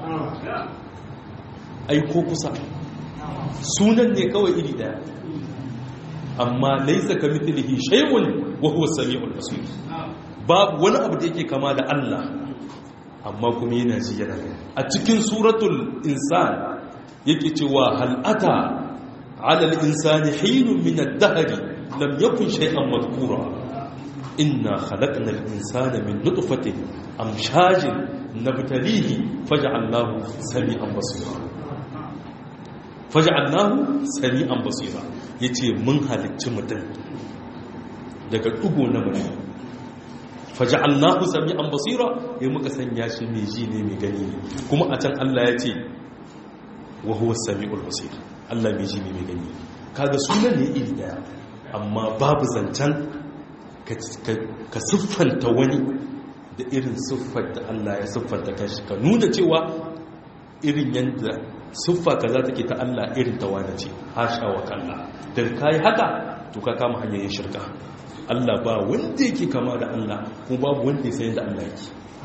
ai ko kusa sunan ne kawai iri daya amma laisa ka mithlihi shay'un wa huwa samiul basir babu wani abu da yake kama da Allah amma kuma yana ji yana a cikin suratul insan yake cewa hal ata ala al insani hinun min ad-dahr lam yakun shay'an madhkura inna khalaqna al insana min nutfatin amshajin nabtalihi faj'alnahu sami'an basira faj'alnahu sami'an basira yace mun halicci mutum daga dugo na mutum faj'alnahu sami'an basira ya muka sanya shi mai ji ne mai gani ne kuma a can Allah ya ce wa huwa sami'ul basir Allah mai ji ne mai gani kaga sunan ne iri daya amma babu zancen ka siffanta wani da irin siffar da Allah ya siffanta kanshi ka nuna cewa irin yadda siffa kaza take ta Allah irin ta wani ce hasha wa kalla da kai haka to ka kama hanyar shirka Allah ba wanda yake kama da Allah ko babu wanda ya sayin da Allah yake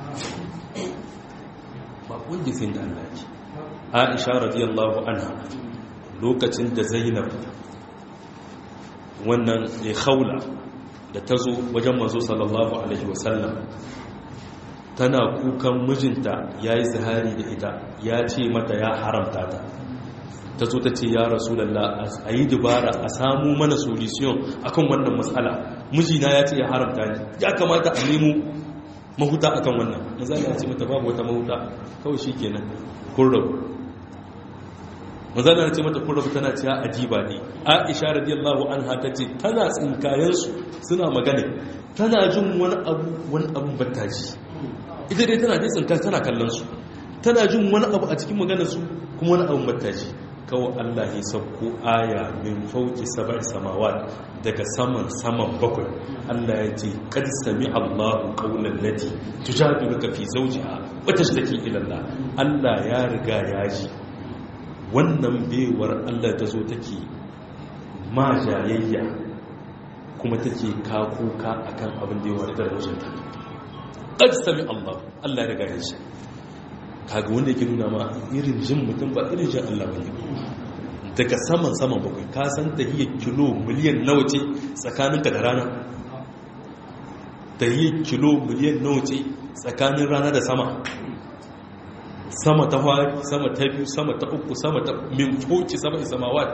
ba wanda ya sayin da Allah yake Aisha radiyallahu anha lokacin da Zainab wannan ya khawla da ta zo wajen manzo sallallahu alaihi wasallam tana kukan mijinta ya yi zahari da ita ya ce mata ya haramta ta ta zo ta ce ya rasulallah a yi dubara a samu mana solution akan wannan matsala mijina ya ce ya haramta ni ya kamata a nemo mahuta akan wannan mazala ya ce mata babu wata mahuta kawai shi kenan kun rabu mazala ya ce mata kun rabu tana cewa ajiba ne aisha radiyallahu anha ta ce tana tsinkayensu suna magana tana jin wani abu wani abu battaji ita dai tana dai tsinka tana kallon su tana jin wani abu a cikin maganar su kuma wani abu battaji kawai Allah ya sauko aya min fauki sab'i samawat daga saman saman bakwai Allah ya ce qad sami Allahu qawlan lati tujadiluka fi zawjiha wa tashtaki ila Allah Allah ya riga ya ji wannan bewar Allah ta zo take ma jayayya kuma take kakuka akan abin da ya wari da mijinta qad sami Allah Allah ya riga ya ji kaga wanda yake nuna ma irin jin mutum ba irin jin Allah bane daga saman saman bakwai ka san tahiyar kilo miliyan nawa ce tsakaninka da rana tahiyar kilo miliyan nawa ce tsakanin rana da sama sama ta fari sama ta biyu sama ta uku sama ta min foki sama isamawat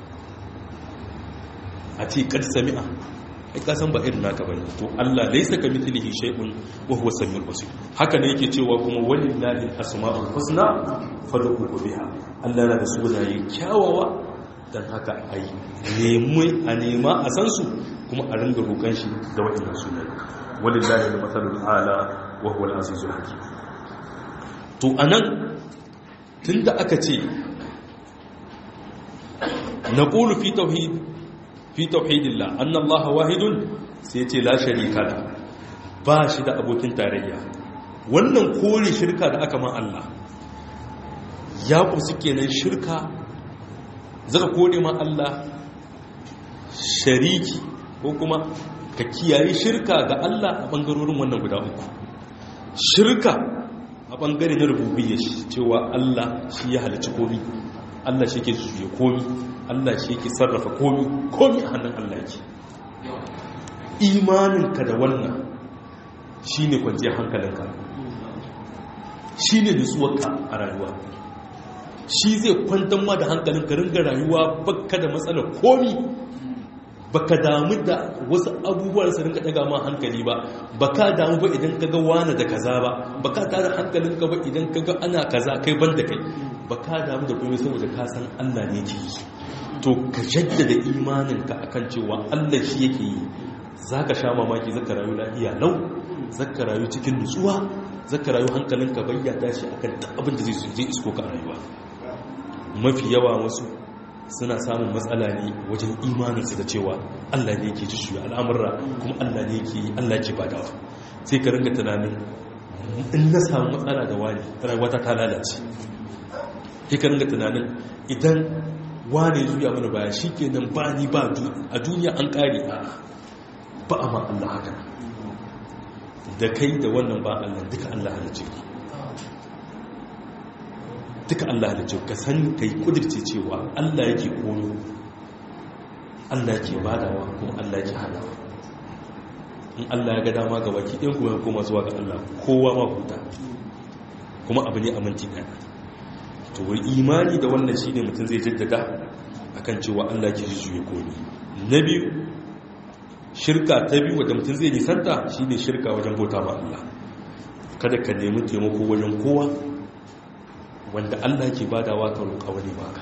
a ce kad sami'a ai ka san ba irin naka bane to Allah laysa ka mithlihi shay'un wa huwa samiul basir haka ne yake cewa kuma walillahi asmaul husna fad'uhu biha Allah yana da sunaye kyawawa dan haka ai nemi a nema a san su kuma a ringa roƙon shi da waɗannan sunaye walillahi al-mathalul ala wa huwa al-azizul hakim to anan tunda aka ce naqulu fi tauhid fi tauhidillah anna Allah wahidun sai ce la sharika la ba shi da abokin tarayya wannan kore shirka da aka ma Allah ya kusa kenan shirka zaka kore ma Allah shariki ko kuma ka kiyaye shirka ga Allah a bangarorin wannan guda uku shirka a bangare na rububiyya cewa Allah shi ya halicci komai Allah shi ke juya komi Allah shi ke sarrafa komi komi a hannun Allah yake imaninka da wannan shi ne kwanciyar hankalinka shi ne nutsuwarka a rayuwa shi zai kwantar ma da hankalinka ringa rayuwa baka da matsalar komi baka damu da wasu abubuwan su rinka daga ma hankali ba baka damu ba idan kaga wani da kaza ba baka tada hankalinka ba idan kaga ana kaza kai ban da kai baka damu da komai saboda ka san Allah ne ke yi to ka jaddada imaninka akan cewa Allah shi yake yi zaka sha mamaki zaka rayu lafiya lau zaka rayu cikin nutsuwa zaka rayu hankalinka bayyana shi akan abin da zai je isko ka rayuwa mafi yawa wasu suna samun matsala ne wajen imaninsu da cewa Allah ne ke ci shuya al'amurra kuma Allah ne ke yi Allah ke badawa sai ka ringa tunanin in na samu matsala da wani rayuwata ta lalace sai ka ringa tunanin idan wani zuya mana baya shi ke nan ba ni ba a duniya an kare a ba a ma Allah haka da kai da wannan ba Allah duka Allah halice ku duka Allah da ce ka san kai kudirce cewa Allah yake koyo Allah yake badawa kuma Allah yake hadawa in Allah ya ga dama ga baki ɗin kuma koma zuwa ga Allah kowa ma huta kuma abu ne a minti ɗaya to wai imani da wannan shine mutum zai jaddada akan cewa Allah yake jujjuye komi na biyu shirka ta biyu wadda mutum zai nisanta shine shirka wajen bauta ma Allah kada ka nemi taimako wajen kowa wanda Allah ke badawa ka roƙa wani baka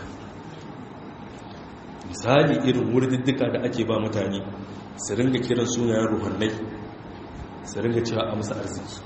misali irin wurdiddika da ake ba mutane su ringa kiran sunayen ruhannai su ringa cewa a musu arziki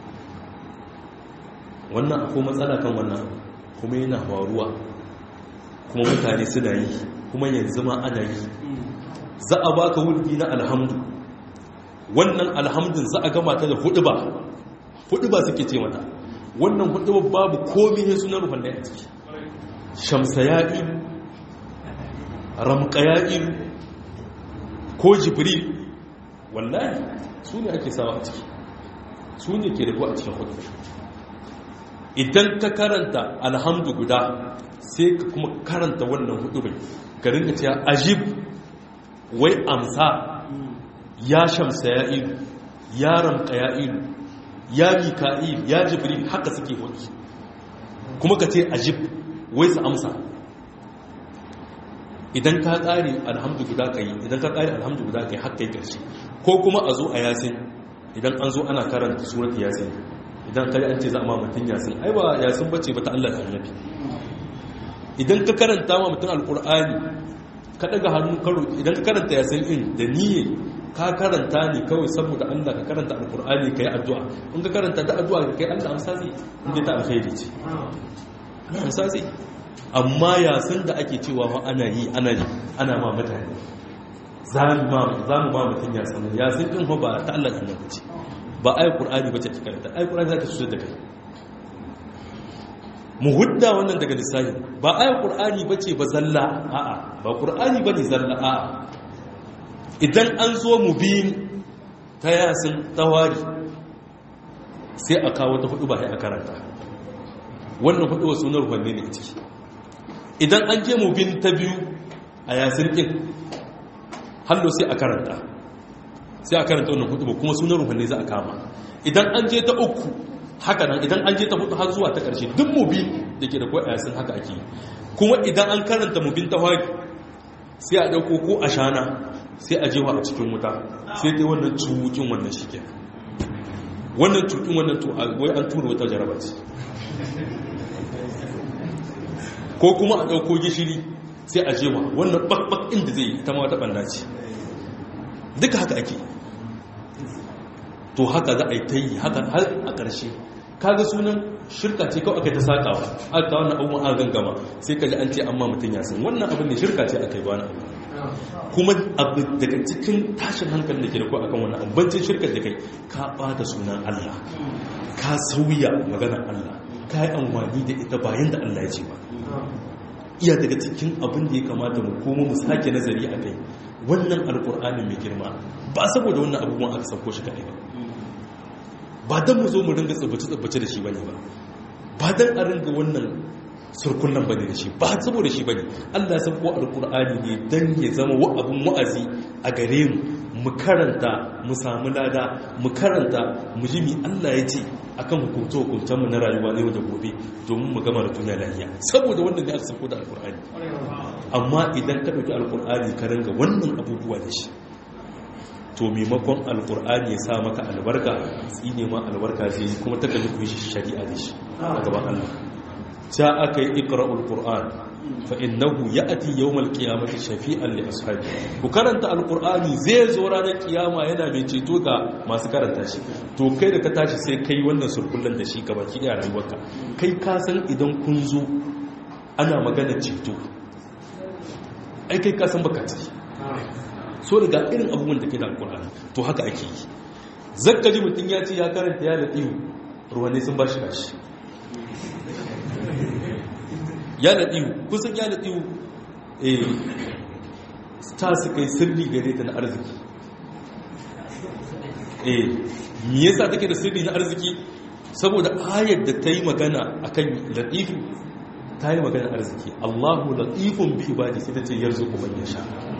wannan akwai matsala kan wannan kuma yana faruwa kuma mutane suna yi kuma yanzu ma ana yi za a baka wurdi na alhamdu wannan alhamdun za a gama ta da hudu ba hudu ba suke ce mata wannan hudu babu komi ne sunan ruhannai a ciki shamsa ya'i ramka ya'i ko jibril wallahi su ne ake sawa a ciki su ne ke rabu a cikin hudu idan ka karanta alhamdu guda sai ka kuma karanta wannan hudu bai ka rinka cewa ajib wai amsa ya shamsa ya'i ya ramka ya'i ya mika'il ya jibril haka suke hudu kuma ka ce ajib wai su amsa idan ka ƙare alhamdu guda ka yi idan ka ƙare alhamdu guda ka yi haka yi ƙarshe ko kuma a zo a yasin idan an zo ana karanta surat yasin idan ka yi an ce za a ma mutum yasin ai ba yasin bace ba ta Allah da annabi idan ka karanta ma mutum alƙur'ani ka ɗaga hannu karo idan ka karanta yasin in da niyye ka karanta ne kawai saboda Allah ka karanta alkur'ani ka yi addu'a in ka karanta da addu'a ka kai Allah amsa zai inda ta alkhairi ce Allah amsa zai amma yasin da ake cewa ma ana yi ana yi ana ma mutane za mu ma mutum yasin yasin ɗin ba ta Allah ɗan ce ba ayi ƙur'ani ba ce ta karanta ayi ƙur'ani za ta cutar da kai mu hudda wannan daga lissafi ba ayi ƙur'ani ba ce ba zalla a'a ba ƙur'ani ba ne zalla a'a idan an zo mu biyun ta yasin tawari sai a kawo ta hudu ba ya karanta wannan hudu wasu na rufanne ne a ciki idan an je mu biyun ta biyu a yasin ɗin hallo sai a karanta sai a karanta wannan hudu ba kuma sunan rufanne za a kama idan an je ta uku haka nan idan an je ta hudu har zuwa ta ƙarshe duk mu biyun da ke da kuwa a yasin haka ake kuma idan an karanta mu biyun tawari sai a ɗauko ko a shana sai a jewa a cikin wuta sai dai wannan cukin wannan shi ke wannan cukin wannan to wai an tura wata jaraba ce ko kuma a ɗauko gishiri sai a jewa wannan bakbak inda zai yi ta ma wata ɓanna ce duka haka ake to haka za a yi ta yi haka har a ƙarshe kaga sunan shirka ce kawai aka ta saƙawa aka wannan abubuwan a gangama sai ka ji an ce amma mutum ya san wannan abin ne shirka ce aka yi wani abu kuma abu daga cikin tashin hankali da ke da kuwa akan wannan ambancin shirkar da kai ka bada sunan Allah ka sauya maganar Allah ka yi amfani da ita bayan da Allah ya ce ba iya daga cikin abin da ya kamata mu koma mu sake nazari a kai wannan alkur'ani mai girma ba saboda wannan abubuwan aka sauko shi kaɗai ba ba don mu zo mu ringa tsibbace-tsibbace da shi bane ba ba don a ringa wannan surkunan bane da shi ba saboda shi bane Allah san ko alqur'ani ne dan ya zama wa abun wa'azi a gare mu mu karanta mu samu lada mu karanta mu ji mi Allah ya ce akan hukunce hukuncen mu na rayuwa na yau da gobe domin mu gama da duniya lafiya saboda wannan ne aka sako da alkur'ani amma idan ka dauki alkur'ani ka ranga wannan abubuwa da shi to maimakon alkur'ani ya sa maka albarka tsine ma albarka zai yi kuma ta kalli ku shi shari'a da shi a gaban Allah ta aka yi ikra'ul qur'an fa innahu ya'ti yawmal qiyamati shafi'an li ashabi ku karanta alqur'ani zai zo ranar kiyama yana mai ceto ga masu karanta shi to kai da ka tashi sai kai wannan surkullan da shi gaba ki rayuwarka kai ka san idan kun zo ana magana ceto ai kai ka san baka ciki so daga irin abubuwan da ke da alqur'ani to haka ake yi zakka ji mutun ya ce ya karanta ya da iyo ruwanne sun ba shi kashi ya naɗiwu kusan ya naɗiwu eh ta su kai sirri gare ta na arziki eh me yasa take da sirri na arziki saboda ayar da ta yi magana akan latifu ta yi magana arziki Allahu latifun bi ibadi sai ta ce yarzuqu man yasha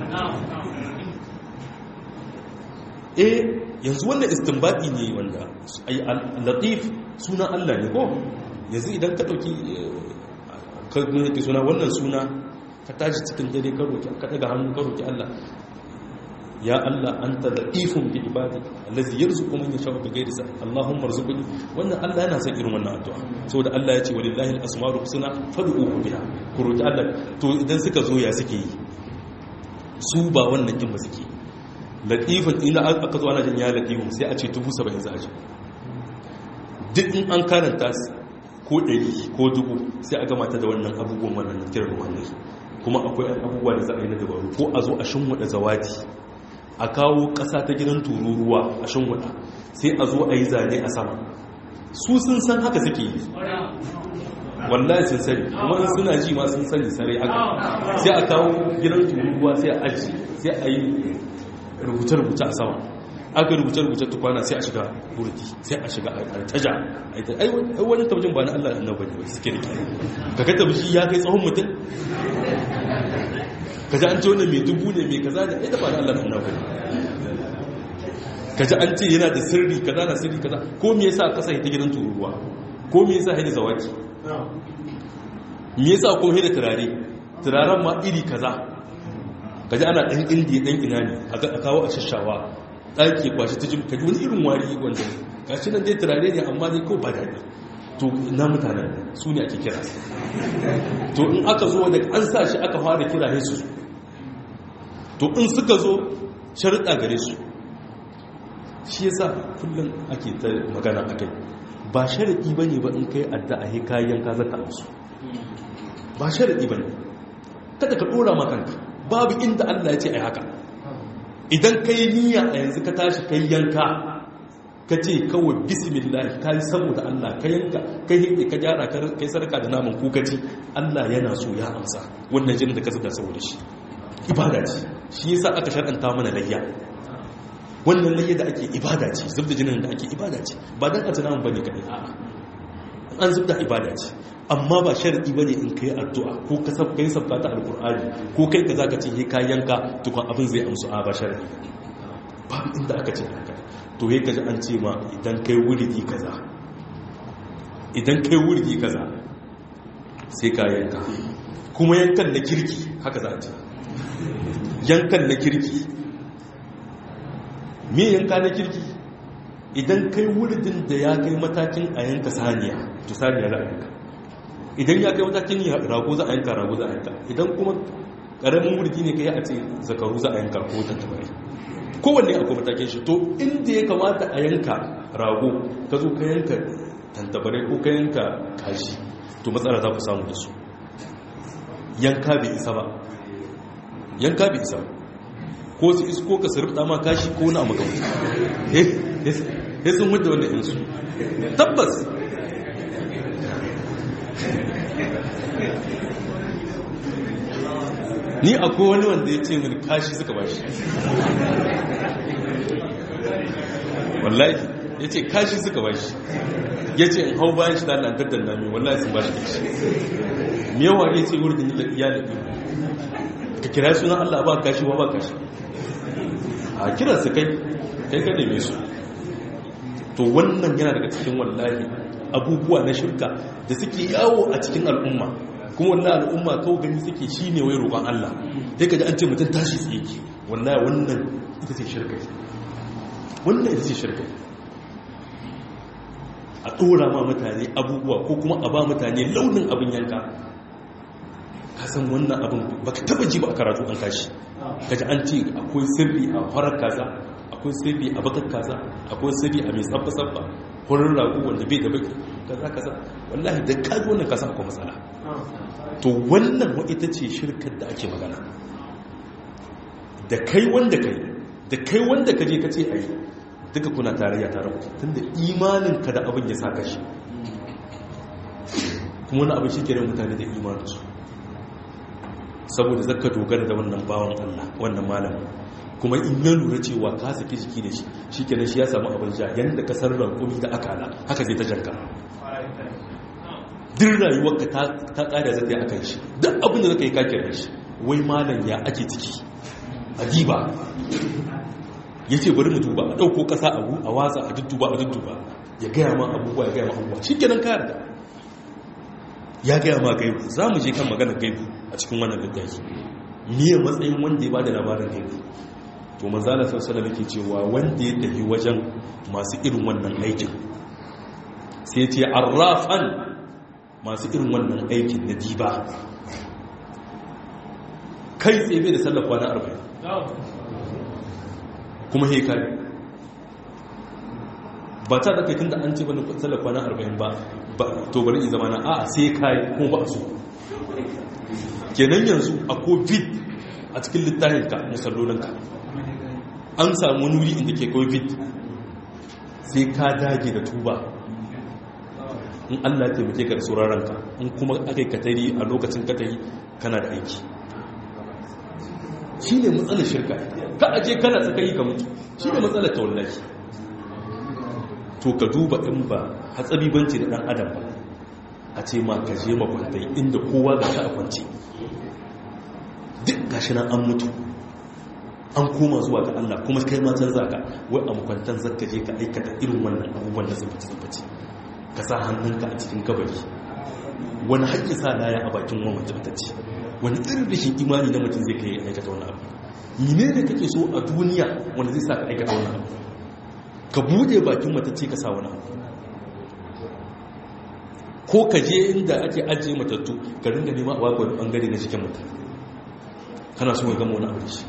eh yanzu wannan istinbadi ne wanda ai latif sunan Allah ne ko yanzu idan ka dauki ka suna wannan suna ka tashi cikin dare ka roki ka daga hannu ka roki Allah ya Allah anta latifun bi ibadi allazi yarzuqu man yasha'u bi ghairi sa Allahumma arzuqni wannan Allah yana son irin wannan addu'a saboda Allah ya ce walillahi al-asmaul husna fad'uhu biha ku roki Allah to idan suka zo ya suke yi su ba wannan kin ba suke latifun ina aka zo ana jin ya latifun sai a ce 70 za a ji duk in an karanta ko ɗari ko dubu sai a gama ta da wannan abubuwan wannan kiran ruhanai kuma akwai abubuwa da za a yi na dabaru ko a zo a shinwada zawadi a kawo ƙasa ta gidan tururuwa a shinwada sai a zo a yi zane a sama su sun san haka suke yi wallahi sun sani kuma suna ji ma sun sani sarai haka sai a kawo gidan tururuwa sai a aji sai a yi rubuce-rubuce a sama aka rubuce-rubuce tukwana sai a shiga burdi sai a shiga altaja ai wani tabbacin ba na Allah da annabi ne suke rike ka ga tabbaci ya kai tsawon mutum ka ji an ce wannan mai dubu ne mai kaza da ai da ba na Allah da annabi ka ji an ce yana da sirri kaza na sirri kaza ko me yasa kasa ta gidan tururuwa ko me yasa haida zawaki me yasa ko haida turare turaren ma iri kaza ka ji ana dan indiya dan ina ne a kawo a shashawa ɗaki kwashi ta jimka wani irin wari wanda gashi nan dai turare ne amma dai kawai ba daɗi to na mutanen su ne ake kira to in aka zo da an sa shi aka fara kira ne su to in suka zo sharuɗa gare su shi yasa kullum ake ta magana a kai ba sharaɗi ba ne ba in kai adda a kayan ka zata musu ba sharaɗi ba ne kada ka ɗora makanka babu inda allah ya ce a haka idan ka yi niyya a yanzu ka tashi kai yanka ka ce kawai bismillah ka yi saboda Allah ka yanka ka yi ka gyara ka yi sarka da naman kukaci Allah yana so ya amsa wannan jinin da ka zuga saboda shi ibada ce shi yasa aka shar'anta mana layya wannan layya da ake ibada ce zubda jinin da ake ibada ce ba dan a tunamin bane kadai a'a an zubda ibada ce amma ba sharadi bane in kai addu'a ko ka sab kai sabta ta alqur'ani ko kai ka zaka ce ka yanka tukun abin zai amsu a ba sharadi ba inda aka ce haka to he kaji an ce ma idan kai wuridi kaza idan kai wuridi kaza sai ka yanka kuma yankan na kirki haka za a ce yankan na kirki me yanka na kirki idan kai wuridin da ya kai matakin a yanka saniya to saniya za a yanka idan ya kai matakin rago za a yanka rago za a yanka idan kuma karamin wuridi ne kai a ce zakaru za a yanka ko tattabari kowanne akwai matakin shi to inda ya kamata a yanka rago ka zo ka yanka tantabarai ko ka yanka kashi to matsala za ku samu da su yanka bai isa ba yanka bai isa ba ko su isko ka sarrafa ma kashi ko na maka ya sun wadda wannan yansu tabbas ni akwai wani wanda ya ce mini kashi suka ba shi wallahi ya ce kashi suka ba shi ya ce in hau bayan shi da lantarkar nami wallahi sun ba shi kashi mewa ya ce wurin ya da ka kira sunan allah ba kashi wa ba kashi a kiran su kai kai ka neme su to wannan yana daga cikin wallahi abubuwa na shirka da suke yawo a cikin al'umma kuma wannan al'umma kawo gani suke shi ne wai roƙon Allah sai ka ji an ce mutum tashi tsaye ke wallahi wannan ita ce shirka wannan ita ce shirka a ɗora ma mutane abubuwa ko kuma a ba mutane launin abin yanka ka san wannan abin ba ka taba ji ba a karatu an kashi kaji an ce akwai sirri a farar kaza akwai sirri a bakar kaza akwai sirri a mai tsabba-tsabba horin ragu wanda bai da baki kaza kaza wallahi da kaji wannan kasa akwai matsala to wannan wa ita ce shirkar da ake magana da kai wanda kai da kai wanda ka je ka ce a yi duka kuna tarayya tare ku tunda imaninka da abin ya sa kashi kuma wani abin shi ke mutane da imaninsu saboda zaka dogara da wannan bawan Allah wannan malamin kuma in ya lura cewa ka saki jiki da shi shi kenan shi ya samu abin sha yadda ka san rankumi da akala haka zai ta janka duk rayuwarka ta ƙada zai a kan shi duk abin da zaka yi kakir da shi wai malam ya ake ciki adiba ya ce bari mu duba a ɗauko ƙasa abu a watsa a dudduba a dudduba ya gaya ma abubuwa ya gaya ma abubuwa shi kenan ka yarda ya gaya ma gaibu za mu je kan magana gaibu a cikin wannan littafi miye matsayin wanda ya bada labarin gaibu to manzala sallallahu alaihi cewa wanda ya tafi wajen masu irin wannan aikin sai ce arrafan masu irin wannan aikin na diba kai tsaye da sallar kwana arba'in kuma hekari ba ta da kai tun da an ce bane sallar kwana arba'in ba to bari in zama na a sai kai kuma ba so kenan yanzu a covid a cikin littafinka musallolinka an samu nuri inda ke covid sai ka dage da tuba in allah taimake ka da sauraronka in kuma aka yi katari a lokacin katari kana da aiki shi ne matsalar shirka ka aje kana tsakari ka mutu shi ne matsalar ta wallahi to ka duba in ba hatsabi banci da dan adam ba a ce ma ka je makwantai inda kowa ga ta a kwance duk gashi nan an mutu an koma zuwa ga Allah kuma kai ma can zaka wai a makwantan zaka je ka aikata irin wannan abubuwan da zubaci zubaci ka sa hannunka a cikin kabari wani haƙƙi sa laya a bakin wani matacce wani irin rashin imani na mutum zai kai aikata wani abu mene ne kake so a duniya wanda zai sa ka aikata wani abu ka bude bakin matacce ka sa wani abu ko ka je inda ake ajiye matattu ka ringa nema a bakwai bangare na cikin mutum kana so ya gama wani abu da shi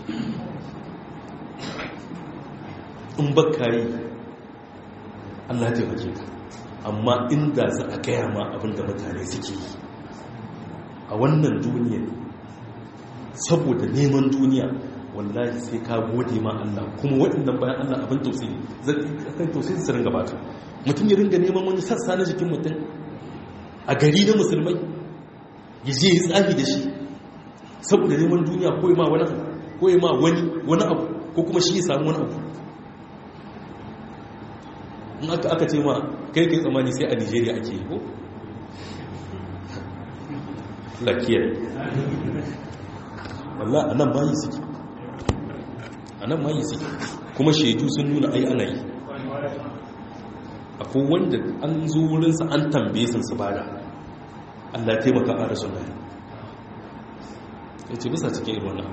in baka yi allah taimake ka amma inda za a gaya ma abinda mutane suke yi a wannan duniya saboda neman duniya wallahi sai ka gode ma Allah kuma waɗannan bayan Allah abin tausayi zai tausayi su ringa baka mutum ya ringa neman wani sassa na jikin mutum a gari na musulmai ya je ya tsafi da shi saboda neman duniya ko ma wani ko ma wani wani abu ko kuma shi ya samu wani abu in aka aka ce ma kai kai tsammani sai a Nigeria ake yi ko lakiyar wallah a nan bayi suke a nan bayi suke kuma shaidu sun nuna ai ana yi akwai wanda an zo wurinsa an tambaye sun su bada allah taimaka a rasu na ya ce bisa cikin irin wannan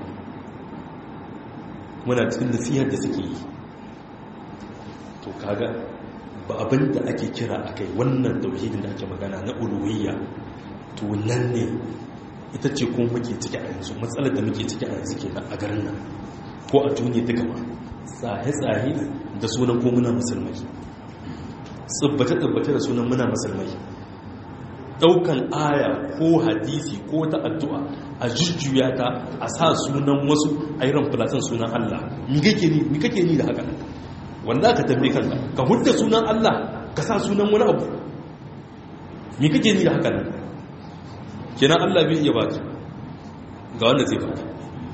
muna cikin nasihar da suke yi to kaga ba abin da ake kira a kai wannan tauhidin da ake magana na uluhiyya to nan ne ita ce kuma muke ciki a yanzu matsalar da muke ciki a yanzu ke a garin nan ko a duniya duka ma tsaye-tsaye da sunan ko muna musulmai tsibbace-tsibbace da sunan muna musulmai daukan aya ko hadisi ko ta addu'a a jujjuya ta a sa sunan wasu a irin filatin sunan Allah mi kake ni da haka wanda ka tambaye kanka ka hudda sunan Allah ka sa sunan wani abu mi kake ni da haka nan kenan Allah bai iya baka ga wanda zai baka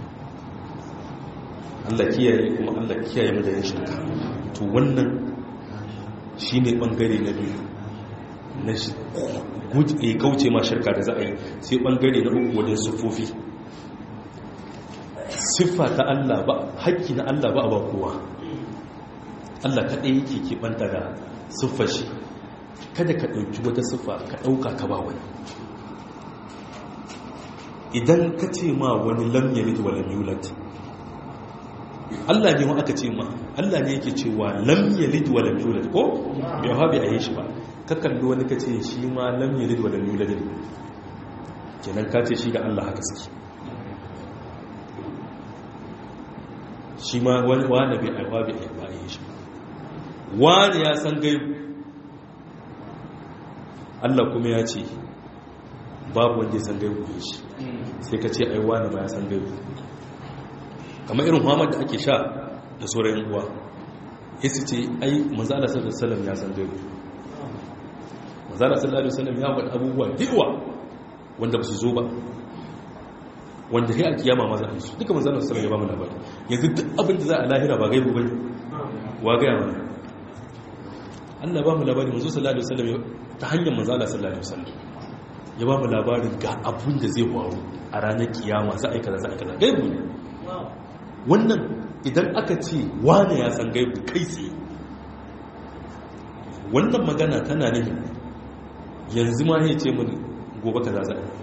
Allah kiyaye kuma Allah kiyaye mu da yin shirka to wannan shine bangare na biyu na guje kauce ma shirka da za a yi sai bangare na uku wajen sufofi siffa ta Allah ba haƙƙi na Allah ba a ba kowa Allah kaɗai yake keɓanta da siffar shi kada ka ɗauki wata siffa ka ɗauka ka ba wani idan ka ce ma wani lam yalid wa lam yulad Allah ne ma aka ce ma Allah ne yake cewa lam yalid wa lam yulad ko bai ha bai ayi shi ba ka kalli wani ka ce shi ma lam yalid wa lam yulad ne kenan ka ce shi da Allah haka suke shi ma wani wani bai aiwa bai aiwa ayi shi wani ya san gaibu Allah kuma ya ce babu wanda ya san gaibu ne shi sai ka ce aiwa na ba ya san gaibu kamar irin muhammad da ake sha da sauran uwa ya su ce ai manzala sallallahu alaihi ya san gaibu manzala sallallahu alaihi wasallam ya faɗi abubuwa dewa wanda ba su zo ba wanda sai a kiyama ma za a yi su duka manzala sallallahu ya ba mu labari yanzu duk abin da za a lahira ba gaibu bane wa gaya mana Allah ba mu labari manzo sallallahu alaihi wasallam ta hanyar manzala sallallahu alaihi wasallam ya ba mu labarin ga abin da zai faru a ranar kiyama za a yi kaza za a yi kaza gaibu ne wannan idan aka ce wane ya san gaibu kai tsaye wannan magana tana ne yanzu ma ya ce mini gobe kaza za a yi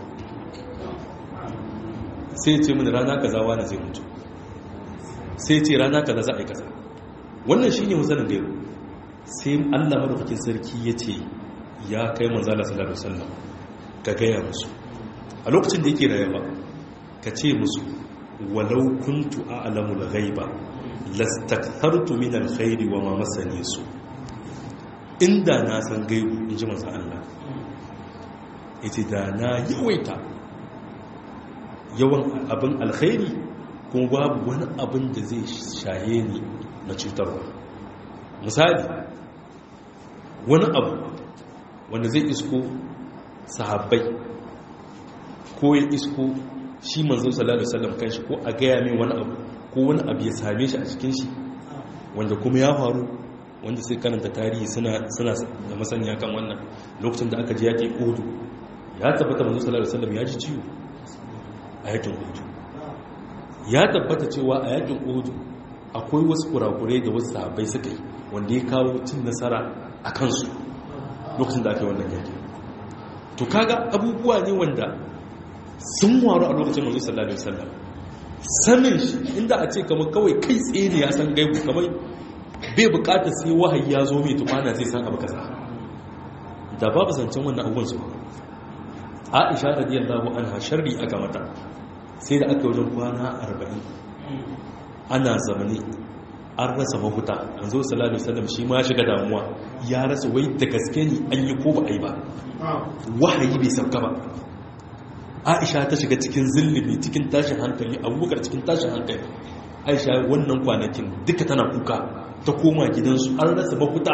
sai ya ce mini rana kaza wane zai mutu sai ya ce rana kaza za a yi kaza wannan shi ne musanin gaibu sai allah madaukakin sarki ya ce ya kai manzala sallallahu alaihi wasallam ka gaya musu a lokacin da yake rayuwa ka ce musu walau kuntu a'lamu al-ghaiba lastakthartu min al-khairi wa ma masani su inda na san gaibu inji manzo Allah yace da na yawaita yawan abin alkhairi kuma babu wani abin da zai shaye ni na cutarwa misali wani abu wanda zai isko sahabbai ko ya isko shi manzon sallallahu alaihi wasallam kanshi ko a gaya mai wani abu ko wani abu ya same shi a cikin shi wanda kuma ya faru wanda sai karanta tarihi suna suna da masaniya kan wannan lokacin da aka ji yaƙi Uhud ya tabbata manzon sallallahu alaihi wasallam ya ji ciwo a yaƙin Uhud ya tabbata cewa a yaƙin Uhud akwai wasu kurakurai da wasu sahabbai suka yi wanda ya kawo cin nasara a kansu lokacin da aka yi wannan yaƙi to kaga abubuwa ne wanda sun waru a lokacin manzo sallallahu alaihi wasallam sanin shi inda a ce kamar kawai kai tsaye ne ya san gaibu kamar bai bukatar sai wahayi ya zo mai tufana zai san abu kaza da babu zancen wannan abubuwan su Aisha radiyallahu anha sharri aka mata sai da aka wajen kwana 40 ana zamani an rasa mafuta manzo sallallahu alaihi wasallam shi ma shiga damuwa ya rasa wai da gaske ne an yi ko ba a yi ba wahayi bai sauka ba aisha ta shiga cikin zillibi cikin tashin hankali abubakar cikin tashin hankali aisha wannan kwanakin duka tana kuka ta koma gidansu an rasa mafuta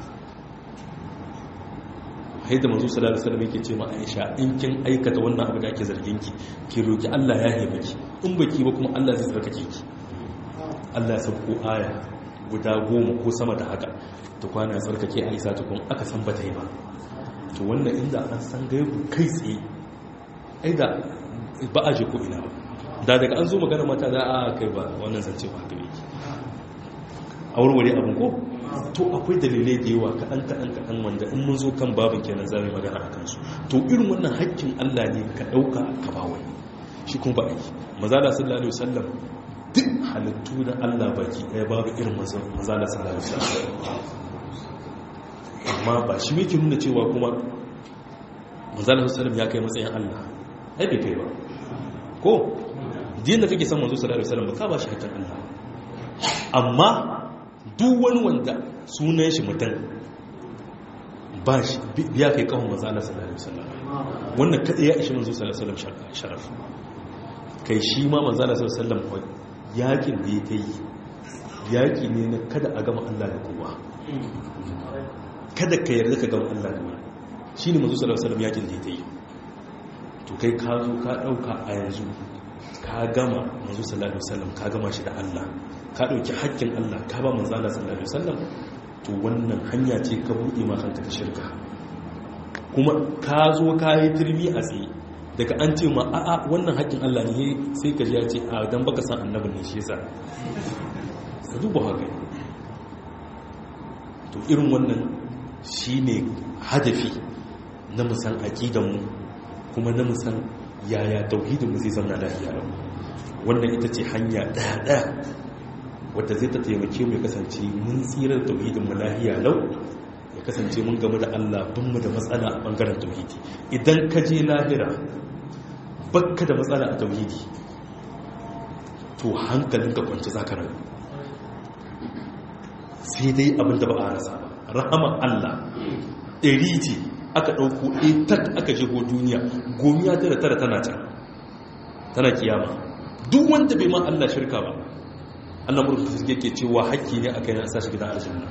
haida manzo sallallahu alaihi wasallam yake ce ma aisha in kin aikata wannan abu da ake zargin ki ki roki Allah ya haife ki in baki ba kuma Allah zai tsarkake ki Allah ya sauko aya guda goma ko sama da haka ta kwana ya tsarkake aisha ta kuma aka san bata yi ba to wannan inda an san gaibu kai tsaye ai da ba a je ko ina ba da daga an zo magana mata za a kai ba wannan zance ba haka yake a warware abin ko to akwai dalilai da yawa kaɗan kaɗan kaɗan wanda in mun zo kan babin kenan za mu magana a kansu to irin wannan haƙƙin Allah ne ka ɗauka ka ba wani shi kuma ba a yi mazala sallallahu alaihi wasallam duk halittu da Allah baki ɗaya babu irin mazala sallallahu alaihi wasallam amma ba shi yake nuna cewa kuma manzala sallallahu ya kai matsayin Allah ai bai kai ba ko din da kake son manzo sallallahu alaihi wasallam ka ba shi hakkin Allah amma duk wani wanda sunan shi mutum ba shi biya kai kawon manzala sallallahu alaihi wasallam wannan kada ya ishi manzo sallallahu alaihi wasallam sharaf kai shi ma manzala sallallahu alaihi wasallam yakin da ya kai yaki ne na kada a gama Allah da kowa kada ka yarda ka gama Allah da wani shi ne mazu salasalam yakin da ya yi to kai ka zo ka ɗauka a yanzu ka gama mazu salasalam ka gama shi da Allah ka ɗauki haƙƙin Allah ka ba manzo Allah salasalam to wannan hanya ce ka buɗe ma kanka ta shirka kuma ka zo ka yi turmi a tsaye daga an ce ma a'a wannan haƙƙin Allah ne sai ka ji ya ce a dan baka san annabin ne shi yasa ka duba haka to irin wannan shine hadafi na musan aqidanmu kuma na musan yaya tauhidin mu zai zama lafiya lau wannan ita ce hanya ɗaya ɗaya wadda zai ta taimake mu ya kasance mun tsira da tauhidin mu lafiya lau ya kasance mun gamu da Allah bin mu da matsala a bangaren tauhidi idan ka je lahira bakka da matsala a tauhidi to hankalinka kwanci za ka rayu sai dai abinda ba a rasa ba rahaman Allah ɗari ce aka ɗauko ɗaya aka shigo duniya gomiya tara tara tana can tana kiyama duk wanda bai ma Allah shirka ba Allah murka su yake cewa haƙƙi ne aka yi a sashi gidan aljanna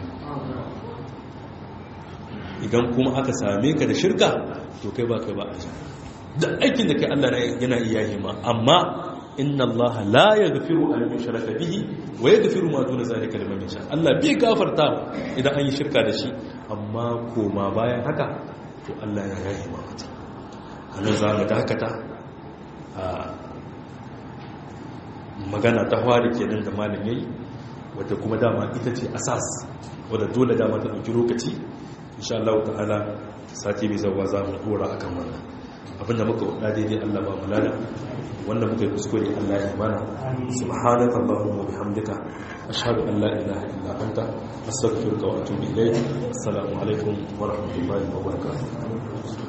idan kuma aka same ka da shirka to kai ba kai ba aljanna duk aikin da kai Allah yana iya yi ma amma inna Allah la yaghfiru an yushraka bihi wa yaghfiru ma duna zalika liman yasha Allah bai gafarta idan an yi shirka da shi amma koma bayan haka to Allah ya yayi ma mutum anan za mu dakata a magana ta fari kenan da malam yayi wadda kuma dama ita ce asas wadda dole dama ta dauki lokaci insha Allah ta'ala sati mai zawa za mu dora akan wannan abinda muka wada daidai Allah ba mu lada wanda muka yi kuskure Allah ya mana subhanaka allahumma wa bihamdika ashhadu an la ilaha illa anta astaghfiruka wa atubu ilayk assalamu alaikum wa rahmatullahi wa barakatuh